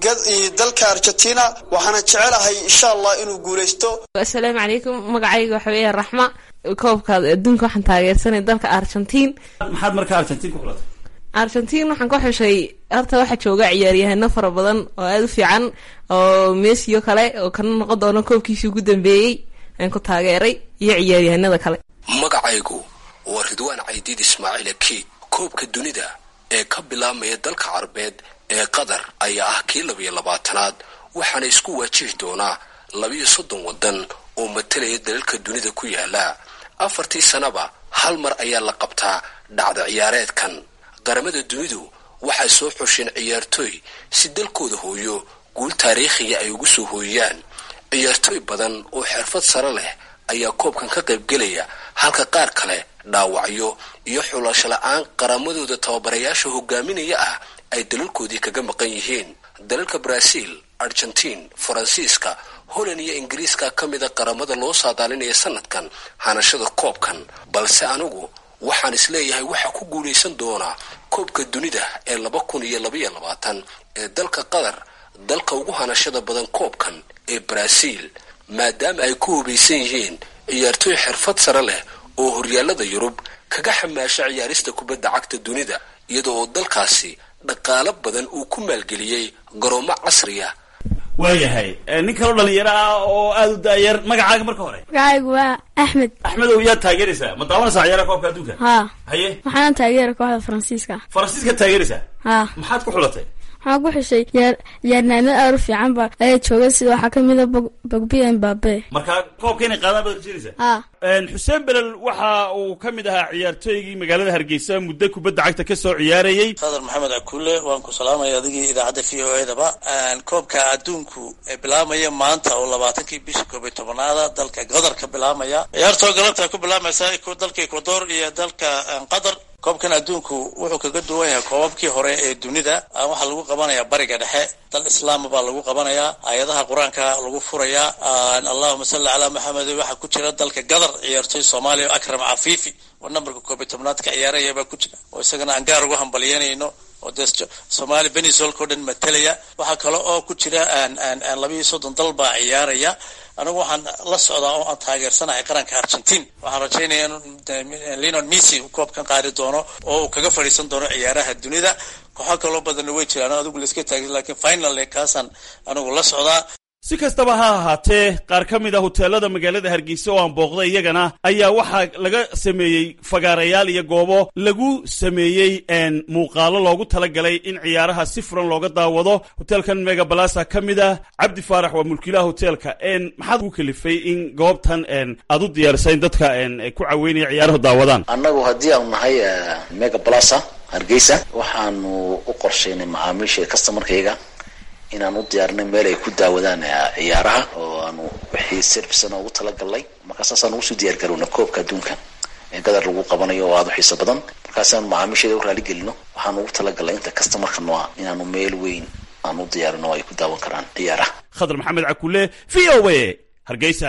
dalka argentina waxaana jecelahay insha allah inuu guuleysto asalaamu calaykum magacayga waxa weeya raxma koobkaad adduunka waxaan taageersanay dalka argentiin maxaad markaa argentiin ku xulatay argentiin waxaan ku xushay horta waxaa jooga ciyaaryahano fara badan oo aada u fiican oo mesiyo kale oo kana noqon doono koobkiisii ugu dambeeyey aan ku taageeray iyo ciyaaryahanada kale magacaygu waa ridwaan caydiid ismaaciil aki koobka dunida ee ka bilaabmaya dalka carabeed ee qatar ayaa ah kii labiyo labaatanaad waxaana isku waajihi doonaa labiyo soddon waddan oo matalaya dalalka dunida ku yaala afartii sanaba hal mar ayaa la qabtaa dhacda ciyaareedkan qaramada dunidu waxay soo xusheen ciyaartooy si dalkooda hooyo guul taariikhiga ay ugu soo hooyiyaan ciyaartooy badan oo xirfad sare leh ayaa koobkan ka qaybgelaya halka qaar kale dhaawacyo iyo xulasho la-aan qaramadooda tababarayaasha hogaaminaya ah ay dalalkoodii kaga maqan yihiin dalalka brazil argentiin faransiiska holland iyo ingiriiska ka mida qaramada loo saadaalinaya sanadkan hanashada koobkan balse anigu waxaan isleeyahay waxaa ku guulaysan doonaa koobka dunida ee laba kun iyo labaiyo labaatan ee dalka qatar dalka ugu hanashada badan koobkan ee brazil maadaama ay ku hubaysan yihiin ciyaartooy xirfad sare leh oo horyaalada yurub kaga xamaasha ciyaarista kubadda cagta dunida iyada oo dalkaasi dhaqaalo badan uu ku maalgeliyey garoomo casriya waayahay nin kaloo dhalinyaro ah oo aada u daayar magacaaga marka hore magacaygu waa axmed axmedow yaad taageeraysaa ma daawanaysaa ciyaaraha koobka adduunka haa haye waxaana taageera kooxda faransiiska faransiiska taageeraysaa haa maxaad ku xulatay waxaan ku xushay yaar yaarnaamad aad u fiican ba ayaa jooga sida waxaa kamid a bog bogbi mbabe marka koobka inay qaadaan baad rajeynaysaa haa xuseen belel waxa uu ka mid ahaa ciyaartooygii magaalada hargeysa muddo kubadda cagta ka soo ciyaarayey qadar maxamed akuule waan ku salaamaya adigii idaacadda v o edaba koobka adduunku ee bilaabmaya maanta oo labaatankii bishii koob iyo tobanaada dalka qatar ka bilaabmaya ciyaartoo galabta ku bilaamaysa dalka ecuador iyo dalka qatar koobkan adduunku wuxuu kaga duwan yahay koobabkii hore ee dunida waxaa lagu qabanayaa bariga dhexe dal islaama baa lagu qabanayaa aayadaha qur-aanka lagu furayaa allahuma salli calaa maxamed waxaa ku jira dalka gadar ciyaartooy soomaaliya oo akram cafiifi oo nambarka koob iyo tobnaad ka ciyaaraya baa ku jira oo isagana aan gaar ugu hambalyanayno oo dee soomaali venezuelka o dhan matalaya waxaa kale oo ku jira labiiyo soddon dal baa ciyaaraya anigu waxaan la socdaa oo aan taageersanahay qaranka argentin waxaan rajaynaya in lenon messi koobkan qaadi doono oo uu kaga fadhiisan doono ciyaaraha dunida kooxo kaloo badanna way jiraan adigu laiska taagin lakin final kaasaan anigu la socdaa si kastaba ha ahaatee qaar ka mid a huteelada magaalada hargeysa oo aan booqday iyagana ayaa waxaa laga sameeyey fagaarayaal iyo goobo lagu sameeyey muuqaalo loogu talagalay in ciyaaraha si furan looga daawado hoteelkan mega balasa ka mid ah cabdi faarax waa mulkiilaha hoteelka maxaad ku kalifay in goobtan aad u diyaarisa in dadka ku caweynaya ciyaaruhu daawadaan annagu haddii aanu nahay mega balasa hargeysa waxaanu u qorshaynay macaamiisha customarkayga inaan u diyaarinay meel ay ku daawadaan ciyaaraha oo aanu wixii servicena ugu talagalnay markaa saasaan ugu soo diyaar garowna koobka adduunka ee gadar lagu qabanayo oo aada u xiiso badan markaasaanu macaamiisheeda u raaligelino waxaanu ugu talagalnay inta customarka nooa inaanu meel weyn aan u diyaarino oo ay ku daawan karaan ciyaaraha khadar maxamed cakule v o a hargeysa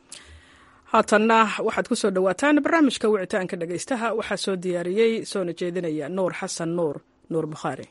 haatanna waxaad ku soo dhowaataan barnaamijka wicitaanka dhegaystaha waxaa soo diyaariyey soona jeedinaya nuur xasan nuur nuur bukhaari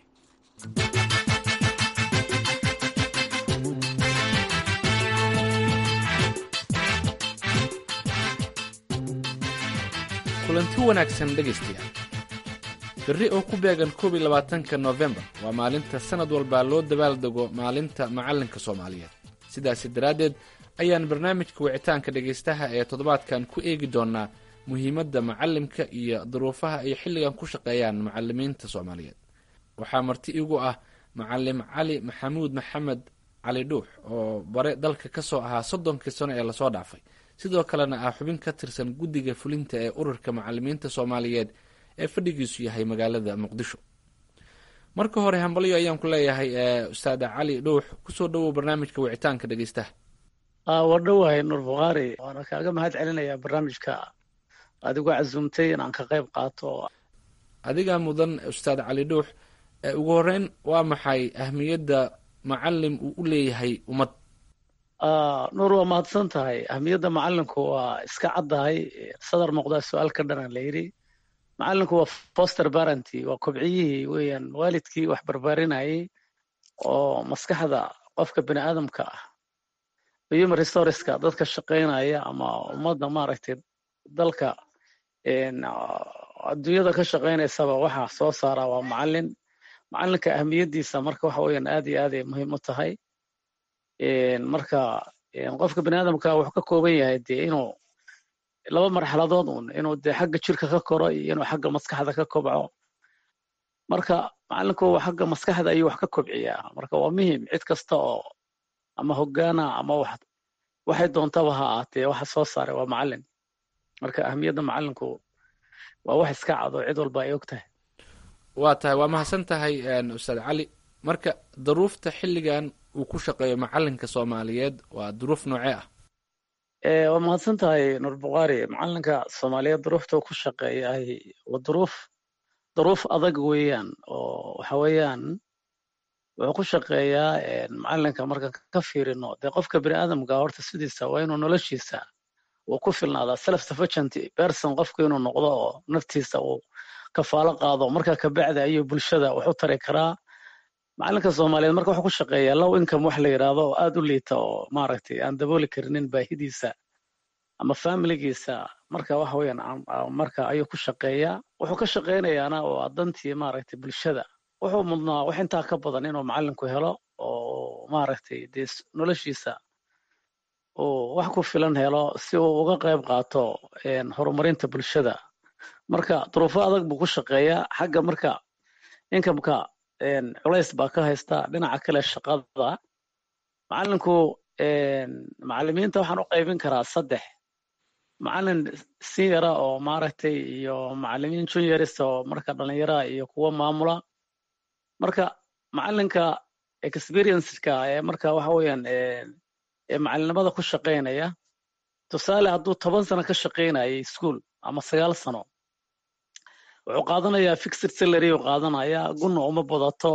kulanti wanaagsan dhegaystayaal berri oo ku beegan koob iyo labaatanka noofembar waa maalinta sannad walbaa loo dabaaldego maalinta macallinka soomaaliyeed sidaasi daraaddeed ayaan barnaamijka wicitaanka dhegaystaha ee toddobaadkan ku eegi doonnaa muhiimadda macallimka iyo duruufaha ay xilligan ku shaqeeyaan macallimiinta soomaaliyeed waxaa marti igu ah macalim cali maxamuud maxamed cali dhuux oo bare dalka ka soo ahaa soddonkii sano ee lasoo dhaafay sidoo kalena ah xubin ka tirsan guddiga fulinta ee ururka macalimiinta soomaaliyeed ee fadhigiisu yahay magaalada muqdisho marka hore hambalyo ayaan ku leeyahay ustaada cali dhuux kusoo dhowow barnaamijka wicitaanka dhegeystaha waa dhowahay nuur bukhaari waana kaaga mahad celinayaa barnaamijka adigu casuumtay inaan ka qayb qaato adigaa mudan ustaad cali dhuux ugu horeyn waa maxay ahmiyadda macalim uu u leeyahay ummad nuur waa mahadsan tahay ahmiyadda macalinku waa iska caddahay sadar muuqdaa su-aal ka dhanan la yidhi macalinku waa foster barenty waa kobciyihii weeyaan waalidkii wax barbaarinayay oo maskaxda qofka bini aadamka ah human resourceska dadka shaqaynaya ama ummadda maaragtay dalka adduunyada ka shaqaynaysaba waxa soo saara waa macalin macalinka ahmiyaddiisa marka waxa weeyaan aad iyo aad ay muhiim u tahay marka qofka bini aadamka wuxuu ka kooban yahay dee inuu laba marxaladood un inuu dee xagga jirka ka koro iyo inuu xagga maskaxda ka kobco marka macalinku xagga maskaxda ayuu wax ka kobciyaa marka waa muhim cid kasta oo ama hogaana ama wax waxay doontaba ha ahaatee waxa soo saaray waa macalin marka ahmiyadda macalinku waa wax iska cado cid walba ay og tahay waa tahay waa mahadsan tahay ustaad cali marka duruufta xilligan uu ku shaqeeyo macalinka soomaaliyeed waa duruuf noocee ah waa mahadsan tahay nuur bukhaari macalinka soomaaliyeed duruufta ku shaqeeyahay waa duruuf duruuf adag weeyaan oo waxa weeyaan wuxuu ku shaqeeyaa macalinka marka ka fiirino dee qofka bini aadamka horta sidiisa waa inuu noloshiisa uu ku filnaadaa self sufficient person qofku inuu noqdo oo naftiisa uu kafaalo qaado marka kabacdi ayuu bulshada wax u tari karaa macalinka soomaaliyeed marka wuxuu ku shaqeeyaa low income wax la yidhaahdo oo aad u liita oo maaragtay aan dabooli karinin baahidiisa ama familigiisa marka waxa weeyaan marka ayuu ku shaqeeyaa wuxuu ka shaqeynayaana waa dantii maaragtay bulshada wuxuu mudnaa wax intaa ka badan inuu macalinku helo oo maaragtay dee noloshiisa uu wax ku filan helo si uu uga qayb qaato horumarinta bulshada marka duruufo adag buu ku shaqeeyaa xagga marka inkamka culays baa ka haysta dhinaca kale shaqada macalinku macalimiinta waxaan u qaybin karaa saddex macalin seniora oo maaragtay iyo macalimiin juniors oo marka dhalinyara iyo kuwa maamula marka macalinka experienceka ee marka waxa weeyaan ee macalinimada ku shaqaynaya tusaale hadduu toban sano ka shaqaynayay school ama sagaal sano wuxuu qaadanayaa fixed salary uu qaadanayaa gunna uma badato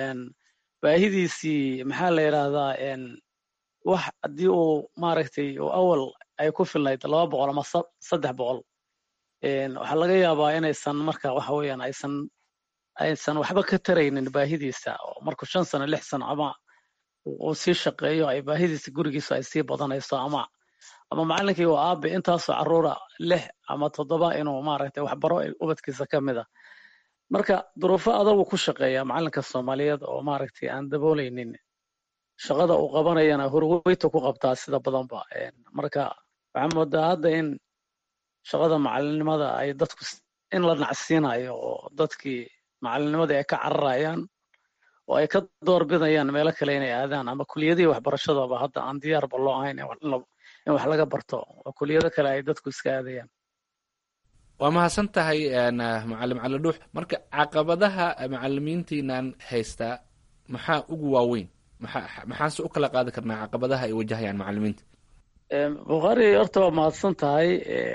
baahidiisii maxaa la yidhaahdaa wax haddii uu maaragtay uu awal ay ku filnayd laba boqol ama saddex boqol waxaa laga yaabaa inaysan marka waxa weeyaan aysan aysan waxba ka taraynin baahidiisa oo markuu shan sano lix sano ama uu sii shaqeeyo ay baahidiisa gurigiisu ay sii badanayso ama ama macalinkii waa aabe intaasoo caruura lix ama toddoba inuu maaragtay waxbaro ubadkiisa ka mid a marka duruufo adagu ku shaqeeya macalinka soomaaliyeed oo maaragtay aan dabooleynin shaqada uu qabanayana horweyta ku qabtaa sida badanba marka waxaa moodaa hadda in shaqada macalinimada ay dadku in la nacsiinayo oo dadkii macalinnimadii ay ka cararayaan oo ay ka doorbidayaan meelo kale inay aadaan ama kuliyadihii waxbarashadaba hadda aan diyaarba loo ahayn in wax laga barto oo kuliyado kale ay dadku iska aadayaan waa mahadsan tahay macalim cali dhuux marka caqabadaha macalimiintiinan haystaa maxaa ugu waaweyn maxaa maxaase u kala qaadi karnaa caqabadaha ay wajahayaan macalimiinta bukhaari horta waa mahadsan tahay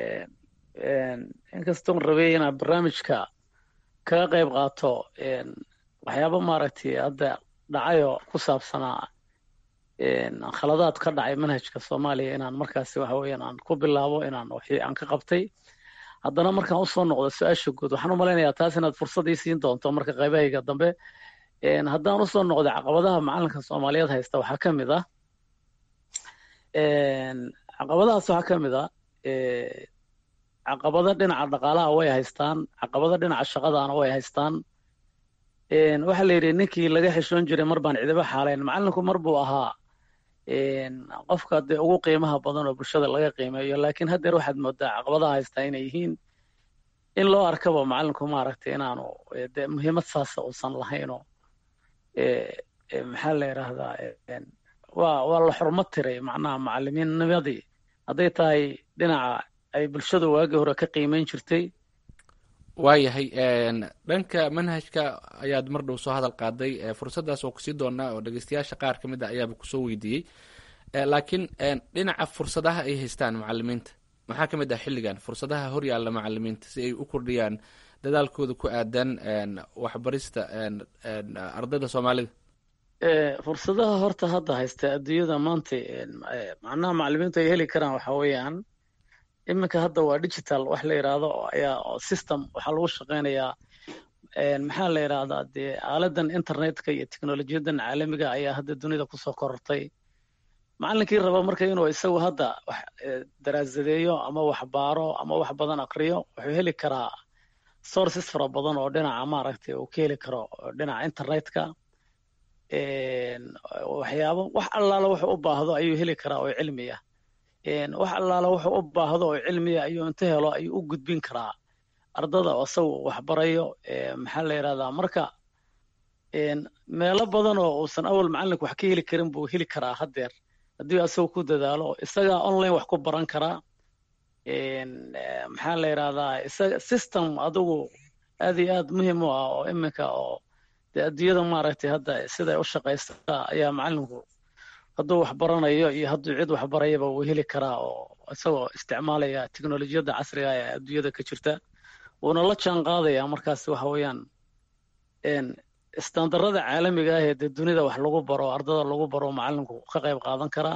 inkastoon rabay inaan barnaamijka kaga qayb qaato waxyaaba maaragtay hadda dhacayo ku saabsanaa khaladaad ka dhacay manhajka soomaaliya inaan markaasi waxa weeyaan aan ku bilaabo inaan wixii aan ka qabtay haddana markaan usoo noqdo su-aasha guud waxaan u malaynayaa taas inaad fursad ii siin doonto marka qaybahayga dambe haddaan usoo noqdo caqabadaha macalinka soomaaliyeed haysta waxaa ka mid ah caqabadahaas waxaa ka mid ah caqabado dhinaca dhaqaalaha way haystaan caqabado dhinaca shaqadaana way haystaan waxaa la yidhi ninkii laga xishoon jiray mar baan cidiba xaalayn macalinku mar buu ahaa qofka dee ugu qiimaha badan oo bulshada laga qiimeeyo laakiin haddeer waxaad moodaa caqabadaha haystaa inay yihiin in loo arkaba macalinku maaragtay inaanu de muhiimad saasa uusan lahaynoo maxaa la yidhaahdaa waa waa la xurmo tiray macnaha macalimiinnimadii hadday tahay dhinaca ay bulshadu waagii hore ka qiimeyn jirtay waayahay dhanka manhajka ayaad mar dhow soo hadal qaaday fursaddaas oo kusii doonaa oo dhegeystayaasha qaar ka mid a ayaaba kusoo weydiiyey laakiin dhinaca fursadaha ay haystaan macalimiinta maxaa ka mid ah xilligan fursadaha horyaalla macalimiinta si ay u kordhiyaan dadaalkooda ku aadan waxbarista ardayda soomaalida fursadaha horta hadda haysta adduunyada maanta macnaha macalimiintu ay heli karaan waxa weeyaan iminka hadda waa digital wax la yidhaahdo ayaa system waxaa lagu shaqeynayaa maxaa la yidhaahdaa dee aaladan internetka iyo teknolojiyadan caalamiga ayaa hadda dunida kusoo korortay macalinkii raba marka inuu isagu hadda wax daraasadeeyo ama wax baaro ama wax badan akriyo wuxuu heli karaa sources fara badan oo dhinaca maaragtay uu ka heli karo dhinaca internetka waxyaabo wax allaala wuxuu u baahdo ayuu heli karaa oo cilmiya wax allaala wuxuu u baahdo oo cilmiya ayuu inta helo ayuu u gudbin karaa ardada oo isagu waxbarayo maxaa la yidhahdaa marka meelo badan oo uusan awal macalinku wax ka heli karin buu heli karaa haddeer haddii isagu ku dadaalo isagaa online wax ku baran karaa maxaa la yidhahdaa isaga system adigu aad iyo aad muhiim u ah oo iminka oo dee adduunyada maaragtay hadda siday u shaqaystaa ayaa macalinku hadduu wax baranayo iyo hadduu cid wax barayaba wuu heli karaa oo isagoo isticmaalaya teknolojiyadda casriga ee adduunyada ka jirta wuuna la jaan qaadaya markaas waxa weeyaan istandarada caalamiga ah ee dee dunida wax lagu baro ardada lagu baro macalinku ka qayb qaadan karaa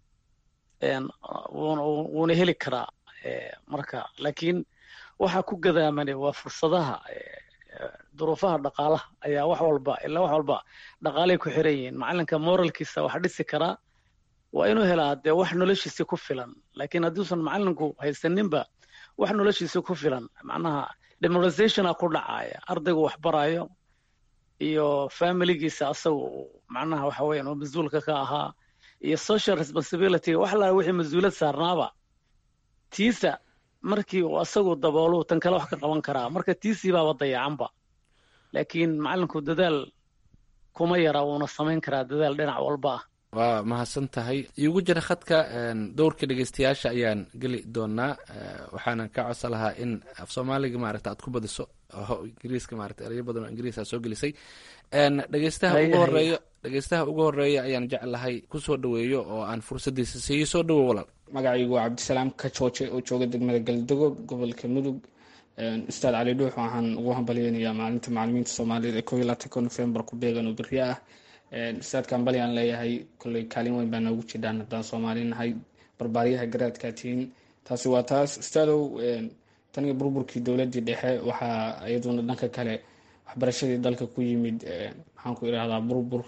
wuuna heli karaa marka laakiin waxa ku gadaamani waa fursadaha duruufaha dhaqaalaha ayaa wax walba ilaa wax walba dhaqaalay ku xiran yihiin macalinka moralkiisa wax dhisi karaa waa inuu helaa dee wax noloshiisi ku filan laakiin hadduusan macalinku haysaninba wax noloshiisi ku filan macnaha demoralizationa ku dhacaya ardaygu wax barayo iyo familigiisa asagu macnaha waxa weeyaan oo mas-uulka ka ahaa iyo social responsibility wax laa wixii mas-uulad saarnaaba tiisa markii uu asagu daboolu tan kale wax ka qaban karaa marka tiisii baaba dayacanba laakiin macalinku dadaal kuma yara wuuna samayn karaa dadaal dhinac walba ah waa mahadsan tahay iigu jira khadka dowrka dhegeystayaasha ayaan geli doonaa waxaana ka codsan lahaa in af soomaaliga maaragta aad ku badiso ingiriiska maarata erayo badan oo ingiriis aad soo gelisay dhegeystaha ugu horeeyo dhegeystaha ugu horeeya ayaan jeclahay kusoo dhaweeyo oo aan fursadiisa siiyo soo dhawo walaal magacaygu waa cabdisalaam ka jooje oo jooga degmada galdogo gobolka mudug ustaad cali dhuux waxaan ugu hambalyeynayaa maalinta macalimiinta soomaaliyeed ee koo iyo labaatanka nofembar ku beegan oo berri ah ustaadka hambali aan leeyahay kolley kaalin weyn baa noogu jidhaan haddaan soomaali nahay barbaaryaha garaadkaa tihiin taasi waa taas ustaadow taniga burburkii dowladii dhexe waxaa iyaduna dhanka kale waxbarashadii dalka ku yimid maxaan ku idhahdaa burbur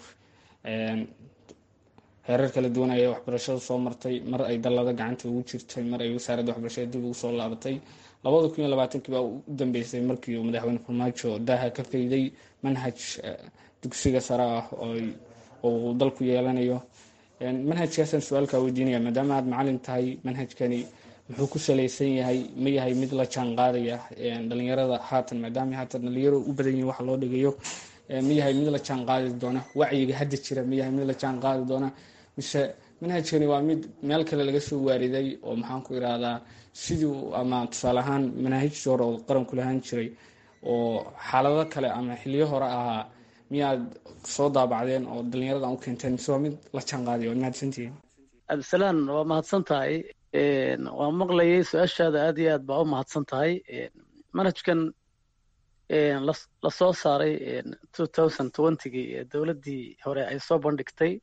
heerar kala duwan ayay waxbarashada soo martay mar ay dallada gacanta ugu jirtay mar ay wasaaradda waxbarashada dib ugu soo laabatay labada kun iyo labaatankii baa u dambeysay markii uu madaxweyne farmaajo daaha ka fayday manhaj dugsiga sare ah oo dalku yeelanayo manhajkaasaan su-aalkaa weydiinaya maadaama aad macalin tahay manhajkani muxuu ku salaysan yahay ma yahay mid la jaan qaadaya dhalinyarada haatan maadaama haatan dhalinyaro u badan yihin waxa loo dhigayo ma yahay mid la jaan qaadi doona wacyiga hadda jira ma yahay mid la jaan qaadi doona mise manhajkani waa mid meel kale laga soo waariday oo maxaan ku irahdaa sidii ama tusaale ahaan manaahijtii hore oo qaranku lahaan jiray oo xaalado kale ama xiliyo hore ahaa miyaad soo daabacdeen oo dhalinyarada u keenteen mise waa mid la jaan qaadiya waad mahadsantihiin cabdisalaan waa mahadsan tahay waa maqlayay su-aashaada aad iyo aad baa u mahadsan tahay manhajkan lasoo saaray two thousand twentygii ee dowladdii hore ay soo bandhigtay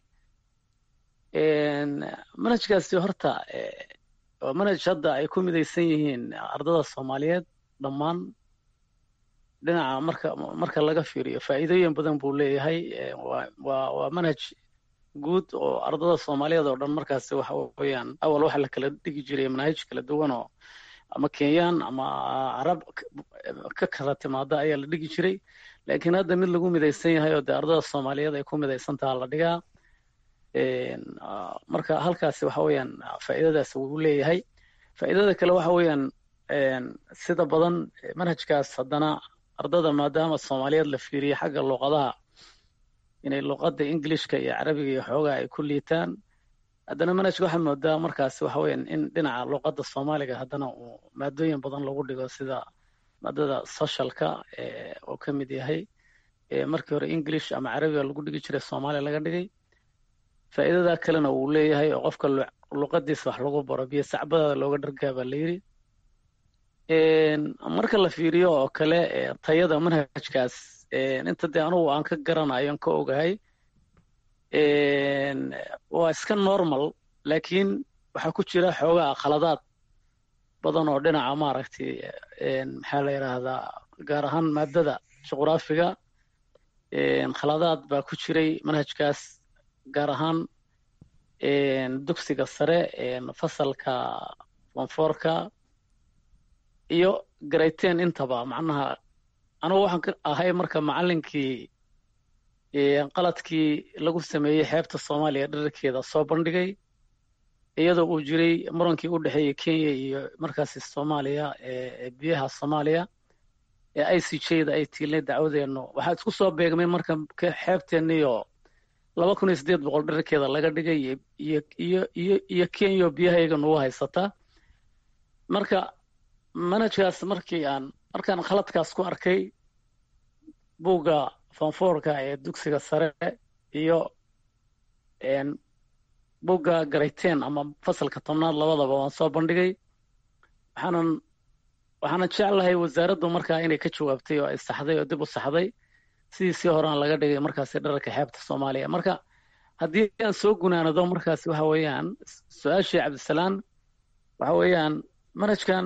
manhajkaasi horta waa manhaj hadda ay ku midaysan yihiin ardada soomaaliyeed dhammaan dhinaca marka marka laga fiiriyo faa'iidooyin badan buu leeyahay waa waa manhaj guud oo ardada soomaaliyeed oo dhan markaasi waxa weeyaan awal waxa la kala dhigi jiray manaahij kala duwan oo ama kenyaan ama carab ka kala timaada ayaa la dhigi jiray laakiin hadda mid lagu midaysan yahay oo dee ardada soomaaliyeed ay ku midaysan taha la dhigaa marka halkaasi waxa weeyaan faa'iidadaas wuu leeyahay faa'iidada kale waxa weeyaan sida badan manhajkaas haddana ardada maadaama soomaaliyeed la fiiriyo xagga luuqadaha inay luqadda ingilishka iyo carabiga iyo xoogaa ay ku liitaan haddana manhajka waxaa moodaa markaasi waxa weeyaan in dhinaca luqadda soomaaliga haddana uu maadooyin badan lagu dhigo sida maadada socialka oo ka mid yahay markii hore english ama carabiga lagu dhigi jiray soomaaliya laga dhigay faa'iidada kalena uu leeyahay oo qofka luqadiisa wax lagu baro biyo sacbadaada looga dhargaa baa la yidhi marka la fiiriyo oo kale tayada manhajkaas inta dee anugu aan ka garanayo aan ka ogahay waa iska normal laakiin waxaa ku jira xoogaa khaladaad badan oo dhinaca maaragtay maxaa la yidhaahdaa gaar ahaan maadada juqraafiga khaladaad baa ku jiray manhajkaas gaar ahaan dugsiga sare fasalka fonfoorka iyo garayteen intaba macnaha anugu waxaan ahay marka macallinkii qaladkii lagu sameeyey xeebta soomaaliya dherarkeeda soo bandhigay iyadoo uu jiray murankii u dhexeeyey kenya iyo markaasi soomaaliya biyaha soomaaliya ee i c j da ay tiilnay dacwadeennu waxaa isku soo beegmay marka xeebteenniyo laba kun iyo siddeed boqol dherarkeeda laga dhigay iyo iyo iyo iyo kenya biyahayaga nugu haysata marka manhajkaas markii aan markaan khaladkaas ku arkay buugga fonfoorka ee dugsiga sare iyo buugga garayteen ama fasalka tobnaad labadaba waan soo bandhigay waxaanan waxaanan jeclahay wasaaraddu markaa inay ka jawaabtay oo ay saxday oo dib u saxday sidiisii horean laga dhigay markaasi dhararka xeebta soomaaliya marka haddii aan soo gunaanado markaasi waxa weeyaan su-aashii cabdisalaan waxa weeyaan manhajkan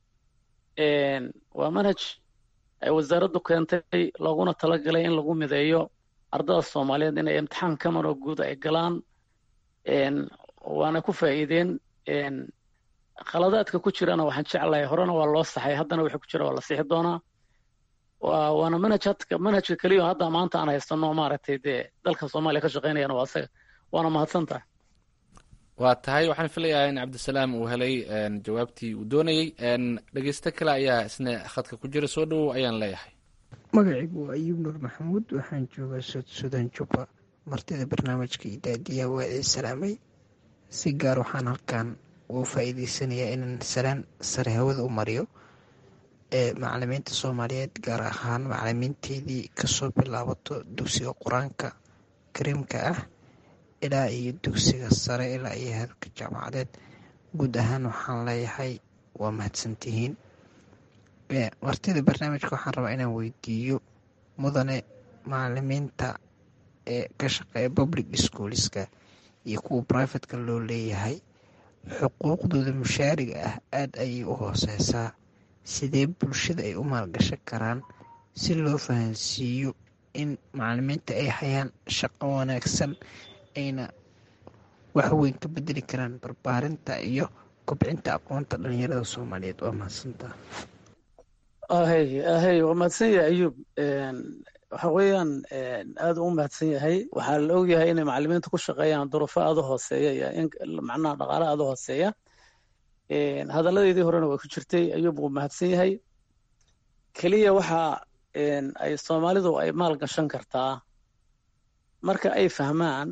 waa manhaj ay wasaaraddu keentay looguna talagalay in lagu mideeyo ardada soomaaliyeed inay imtixaan kamaroo guud ay galaan waana ku faa'iideen khaladaadka ku jirana waxaan jeclahay horena waa loo saxay haddana wixii ku jira waa la sixi doonaa waana manhaj manhajka keliya hadda maanta aan haysano maaragtay dee dalka soomaaliya ka shaqeynayana waa asaga waana mahadsan tahay waa tahay waxaan filayaa in cabdisalaam uu helay jawaabtii uu doonayey dhegeysto kale ayaa isna khadka ku jira soo dhowow ayaan leeyahay magacaygu waa ayuub nuur maxamuud waxaan joogaa sud sudan jubba martida barnaamijka idaadiyaha waa ii salaamay si gaar waxaan halkan ugu faa'iideysanayaa inaan salaan sare hawada u mariyo ee macalimiinta soomaaliyeed gaar ahaan macalimiinteedii kasoo bilaabato dugsiga qur-aanka kariimka ah ilaa iyo dugsiga sare ilaa iyo heerka jaamacadeed guud ahaan waxaan leeyahay waa mahadsantihiin martida barnaamijka waxaan rabaa inaan weydiiyo mudane macalimiinta ee ka shaqeeya public schoolska iyo kuwa brivatka loo leeyahay xuquuqdooda mushaariga ah aada ayay u hooseysaa sidee bulshada ay u maalgashan karaan si loo fahansiiyo in macalimiinta ay hayaan shaqo wanaagsan ayna wax weyn ka bedeli karaan barbaarinta iyo kobcinta aqoonta dhalinyarada soomaaliyeed waa mahadsantaa ahey ahey waa mahadsan yahay ayuub waxa weeyaan aada u mahadsan yahay waxaa la ogyahay inay macalimiinta ku shaqeeyaan duruufo aada u hooseeya iyo in macnaha dhaqaale aada u hooseeya hadalladeydii horena way ku jirtay ayuub wuu mahadsan yahay keliya waxa ay soomaalidu ay maal gashan kartaa marka ay fahmaan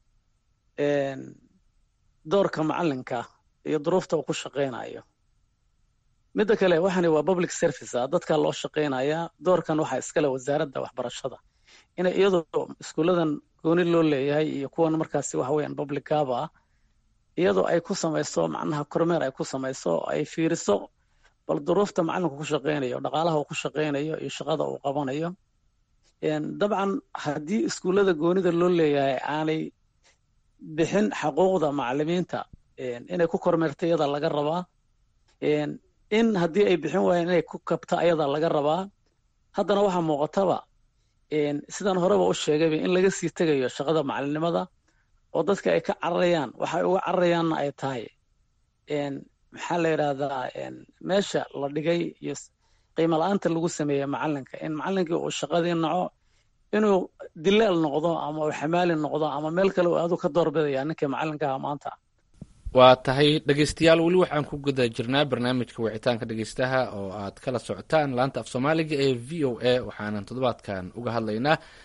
doorka macalinka iyo duruufta uu ku shaqeynayo midda kale waxani waa public service ah dadka loo shaqeynayaa doorkan waxaa iskale wasaaradda waxbarashada inay iyadoo iskuulladan gooni loo leeyahay iyo kuwan markaasi waxa weeyaan public gaba ah iyadoo ay ku samayso macnaha kormeer ay ku samayso ay fiiriso bal duruufta macalinku ku shaqeynayo dhaqaalaha uu ku shaqeynayo iyo shaqada uu qabanayo dabcan haddii iskuullada goonida loo leeyahay aanay bixin xaquuqda macalimiinta inay ku kormeerta iyada laga rabaa in haddii ay bixin waayeen inay ku kabta ayada laga rabaa haddana waxaa muuqataba sidaan horeba u sheegayba in laga sii tegayo shaqada macalinimada oo dadka ay ka cararayaan waxay uga cararayaanna ay tahay maxaa la yidhahdaa meesha la dhigay iyo qiimo la-aanta lagu sameeyey macalinka in macalinkii uu shaqadii naco inuu dilaal noqdo ama uu xamaali noqdo ama meel kale uu aadu ka doorbidaya ninkii macalinkaha maanta waa tahay dhegeystayaal weli waxaan ku guda jirnaa barnaamijka wicitaanka dhegeystaha oo aad kala socotaan laanta af soomaaliga ee v o a waxaanan toddobaadkan uga hadlaynaa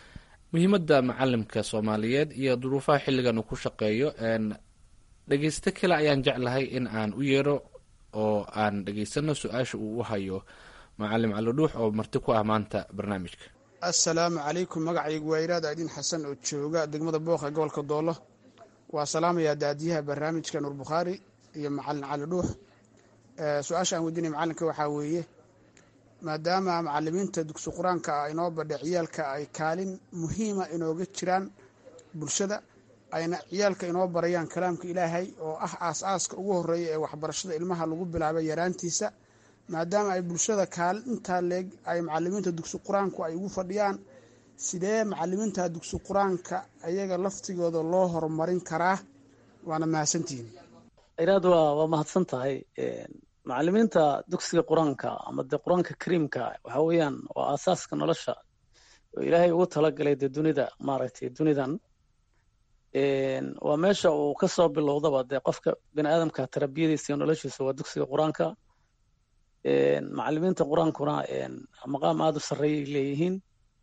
muhiimadda macalimka soomaaliyeed iyo duruufaha xilligan uu ku shaqeeyo dhegeysto kale ayaan jeclahay in aan u yeero oo aan dhegeysano su-aasha uu u hayo macalim cali dhuux oo marti ku ah maanta barnaamijka assalaamu calaykum magacaygu waa iraad aadiin xasan oo jooga degmada booq ee gobolka doolo waa salaamayaa daadiyaha barnaamijka nuur bukhaari iyo macalin cali dhuux su-aasha aan weydiinaya macalinka waxaa weeye maadaama macalimiinta dugsi qur-aanka ah inoo badha ciyaalka ay kaalin muhiima inooga jiraan bulshada ayna ciyaalka inoo barayaan kalaamka ilaahay oo ah aas-aaska ugu horeeya ee waxbarashada ilmaha lagu bilaabay yaraantiisa maadaama ay bulshada kaalin intaa leeg ay macalimiinta dugsi qur-aanku ay ugu fadhiyaan sidee macalimiinta dugsi qur-aanka ayaga laftigooda loo horumarin karaa waana mahadsantihiin iraad waa waa mahadsan tahay macalimiinta dugsiga qur-aanka ama dee qur-aanka kariimka waxa weeyaan waa aasaaska nolosha oo ilaahay ugu talagalay dee dunida maaragtay dunidan waa meesha uu kasoo bilowdaba dee qofka bini aadamka tarbiyadiisa iyo noloshiisa waa dugsiga qur-aanka macalimiinta qur-aankuna maqaam aada u sarreeyay leeyihiin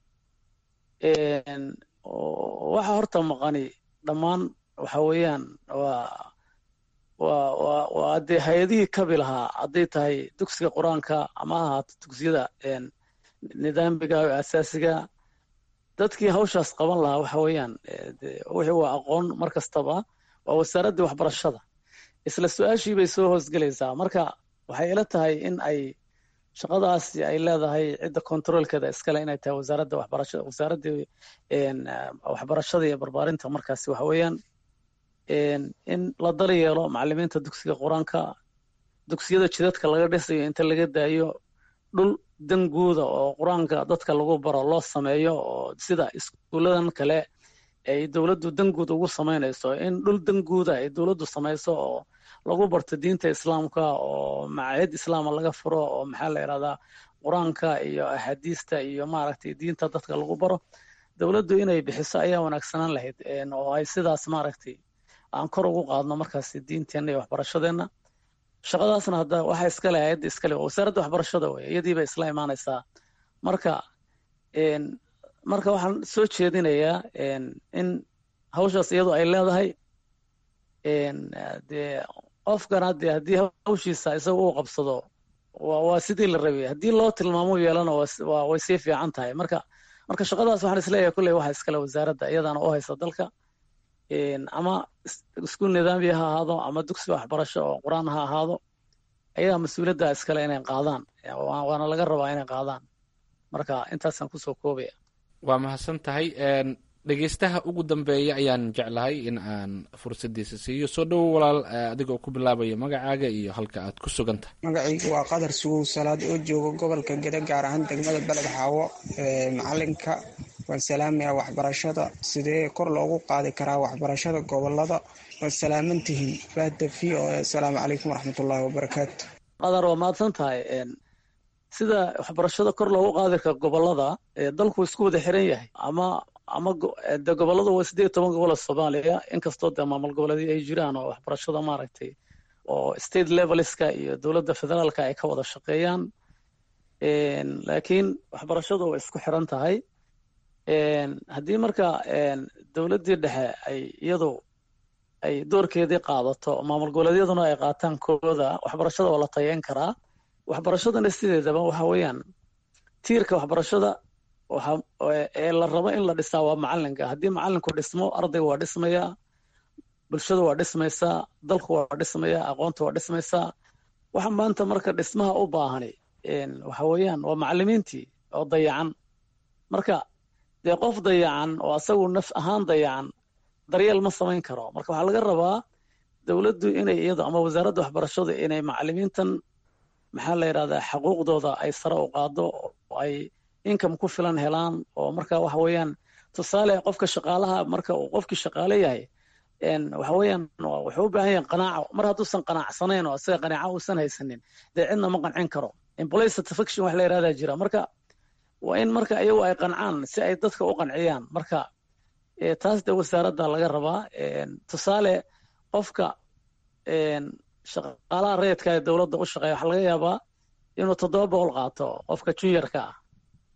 waxa horta maqani dhammaan waxa weeyaan waa waa waa waa dee hay-adihii kabi lahaa hadday tahay dugsiga qur-aanka ama ha ahaato dugsiyada nidaamiga oo asaasiga dadkii hawshaas qaban lahaa waxa weeyaan wixii waa aqoon mar kastaba waa wasaaraddii waxbarashada isla su-aashii bay soo hoosgelaysaa marka waxay ila tahay in ay shaqadaasi ay leedahay cidda controolkeeda iskale inay tahay wasaaradda waxbarashada wasaaraddii waxbarashada iyo barbaarinta markaasi waxa weeyaan in la daryeelo macalimiinta dugsiga qur-aanka dugsiyada jidadka laga dhisayo inta laga daayo dhul danguuda oo qur-aanka dadka lagu baro loo sameeyo oo sida iskuuladan kale ay dowladdu danguud ugu samaynayso in dhul danguuda ay dowladdu samayso oo lagu barto diinta islaamka oo macaayad islaama laga furo oo maxaa la yidhahdaa qur-aanka iyo axaadiista iyo maaragtay diinta dadka lagu baro dowladdu inay bixiso ayaa wanaagsanaan lahayd oo ay sidaas maaragtay aan kor ugu qaadno markaas diinteenna iyo waxbarashadeenna shaqadaasna hadda waxa iskale hay-adda iskale waa wasaaradda waxbarashada wey iyadiiba isla imaanaysaa marka marka waxaan soo jeedinayaa in hawshaas iyadu ay leedahay dee qofkana dee haddii hawshiisa isaga uu qabsado waa sidii la rabay haddii loo tilmaamo yeelana way sii fiican tahay marka marka shaqadaas waxaan isleeyahay kulley waxa iskale wasaaradda iyadaana u haysa dalka ama iskuul nidaamiya ha ahaado ama dugsi waxbarasho oo qur-aan ha ahaado ayagaa mas-uuliyadda iskale inay qaadaan waana laga rabaa inay qaadaan marka intaasaan kusoo koobaya waa mahadsan tahay dhegeystaha ugu dambeeya ayaan jeclahay in aan fursadiisa siiyo soo dhowo walaal adigoo ku bilaabaya magacaaga iyo halka aad ku sugan tahay magacaygu waa qadar sugow salaad oo jooga gobolka geda gaar ahaan degmada beled xaawo macalinka waan salaamaya waxbarashada sidee kor loogu qaadi karaa waxbarashada gobolada waad salaamantihiin bahda v o asalaamu calaykum waraxmatullaahi wabarakaatu qadar waa mahadsan tahay sida waxbarashada kor loogu qaadi kara gobolada dalku isku wada xiran yahay ama ama de goboladu waa sideed toban gobol oo soomaaliya inkastoo dee maamul goboleedyo ay jiraan oo waxbarashada maaragtay oo state levelska iyo dowladda federaalka ay ka wada shaqeeyaan laakiin waxbarashadu way isku xiran tahay haddii marka dowladdii dhexe ay iyadu ay doorkeedii qaadato maamul goboleedyaduna ay qaataan kooda waxbarashada waa la tayeyn karaa waxbarashadana sideedaba waxa weeyaan tiirka waxbarashada ee la rabo in la dhisaa waa macalinka haddii macalinku dhismo ardayga waa dhismayaa bulshada waa dhismaysaa dalku waa dhismayaa aqoonta waa dhismaysaa waxa maanta marka dhismaha u baahani waxa weeyaan waa macalimiintii oo dayacan marka dee qof dayacan oo asagu naf ahaan dayacan daryeel ma samayn karo marka waxaa laga rabaa dowladdu inay iyadu ama wasaaradda waxbarashadu inay macalimiintan maxaa la yidhahdaa xaquuqdooda ay sare u qaado oo ay income ku filan helaan oo marka waxa weeyaan tusaale qofka shaqaalaha marka uu qofkii shaqaale yahay waxa weeyaan wuxuu u baahan yahay qanaaco mar hadduusan qanacsanayn oo isaga qanaaco uusan haysanin dee cidna ma qancin karo employee satisfaction wax la yidhahdaa jira marka waa in marka iyagu ay qancaan si ay dadka u qanciyaan marka taas dee wasaaradda laga rabaa tusaale qofka shaqaalaha rayidka ee dowladda u shaqeeya waxaa laga yaabaa inuu toddoba boqol qaato qofka juniorka ah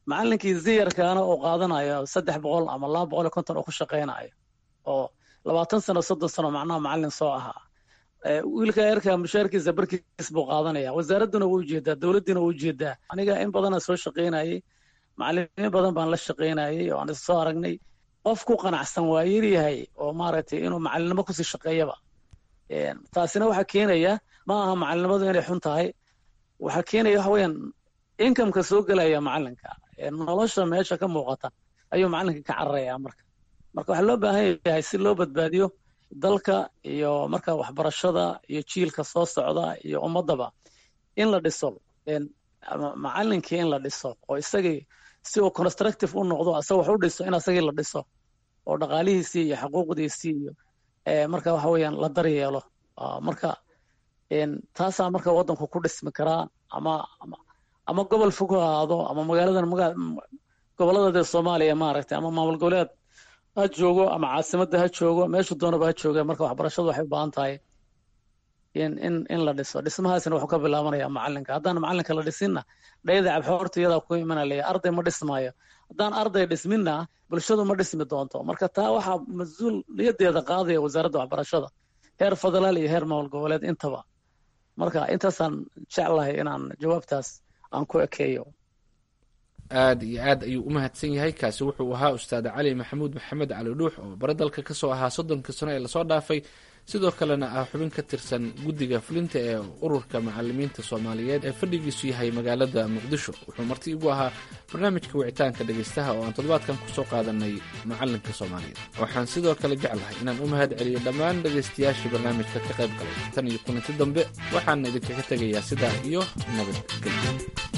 macalinkii ziyarkaana oo qaadanayo saddex boqol ama laba boqol iyo konton oo ku shaqaynayo oo labaatan sano soddon sano macnaha macalin soo ahaa wiilka eerka mushaarkiisa barkiis buu qaadanaya wasaaradduna wuu ujeedaa dowladdiina wuu ujeedaa aniga in badana soo shaqaynayay macalimiin badan baan la shaqaynayay oo aan is soo aragnay qof ku qanacsan waa yaryahay oo maaragtay inuu macalinimo kusii shaqeeyaba taasina waxaa keenaya ma aha macalinimadu inay xun tahay waxaa keenaya waxa weeyaan inkamka soo gelaya macalinka nolosha meesha ka muuqata ayuu macalinka ka cararaya marka marka waxaa loo baahan yahay si loo badbaadiyo dalka iyo marka waxbarashada iyo jiilka soo socda iyo ummadaba in la dhiso macalinkii in la dhiso oo isagii si uu constructive u noqdo asaga wax u dhiso in asagii la dhiso oo dhaqaalihiisii iyo xuquuqdiisii iyo marka waxa weeyaan la daryeelo marka taasaa marka waddanku ku dhismi karaa ama ama gobol fog ha ahaado ama magaaladan maga gobolladade soomaaliya maaragtay ama maamul goboleed ha joogo ama caasimadda ha joogo meeshu doonaba ha jooga marka waxbarashadu waxay u baahan tahay in in in la dhiso dhismahaasina wuxuu ka bilaabanaya macalinka haddaan macalinka la dhisinna dhayda cabxoorta iyadaa ku imanalaya arday ma dhismaayo haddaan arday dhisminna bulshadu ma dhismi doonto marka taa waxaa mas-uuliyadeeda qaadaya wasaaradda waxbarashada heer federaal iyo heer maamul goboleed intaba marka intaasaan jeclahay inaan jawaabtaas aan ku ekeeyo aad iyo aad ayuu u mahadsan yahay kaasi wuxuu ahaa ustaad cali maxamuud maxamed cali dhuux oo bare dalka ka soo ahaa soddonka sano ee lasoo dhaafay sidoo kalena ah xubin ka tirsan guddiga fulinta ee ururka macalimiinta soomaaliyeed ee fadhigiisu yahay magaalada muqdisho wuxuu marti igu ahaa barnaamijka wicitaanka dhegaystaha oo aan toddobaadkan kusoo qaadanay macalinka soomaaliyeed waxaan sidoo kale jeclahay inaan u mahad celiyo dhammaan dhegaystayaashii barnaamijka ka qayb galay tan iyo kulanti dambe waxaan idinkaga tegayaa sidaa iyo nabadgelyo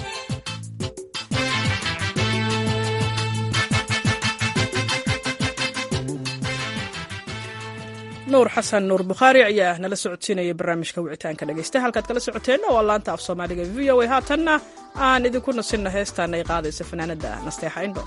nuur xasan nuur bukhaari ayaa nala socodsiinayay barnaamijka wicitaanka dhegaysta halkaad kala socoteenna waa laanta af soomaaliga v o a haatanna aan idinku nasinna heestaan ay qaadaysa fanaanadda nasteexa indho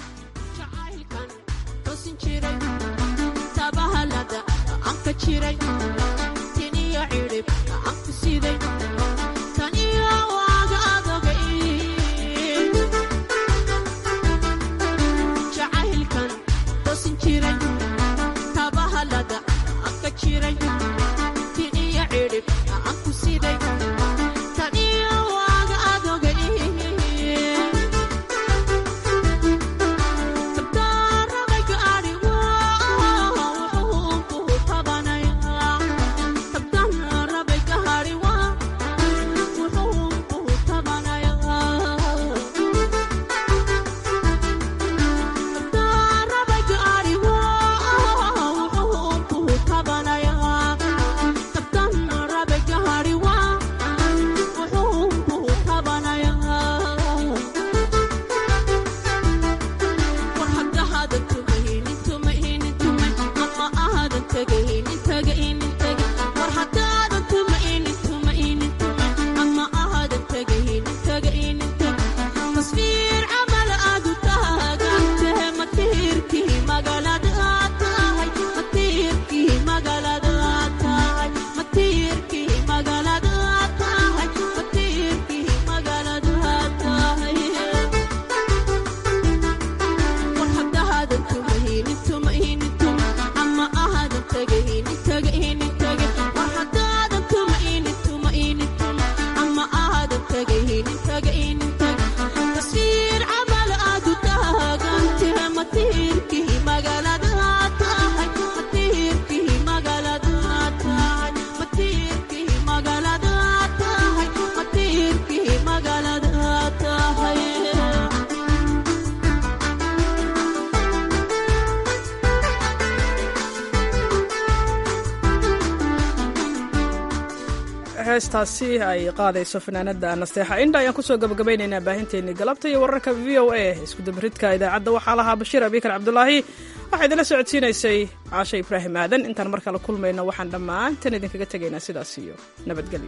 heestaasi ay qaadayso fanaanada nasteexa indha ayaan kusoo gabagabaynaynaa baahinteennii galabta iyo wararka v o a iskudabaridka idaacadda waxaa lahaa bashiir abikar cabdulaahi waxaa idinla socodsiinaysay caashe ibraahim aadan intaan mar kale kulmayno waxaan dhammaantan idinkaga tegaynaa sidaas iyo nabadgelyo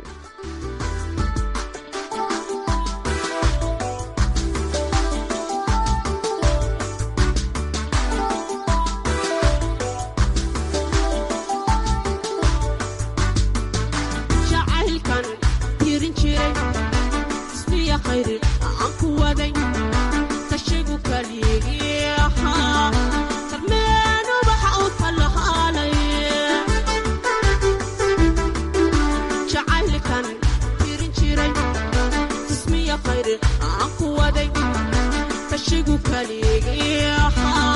khayri aan ku waday kashigu ka khayr aan ku waday kashigu kaligii ahaa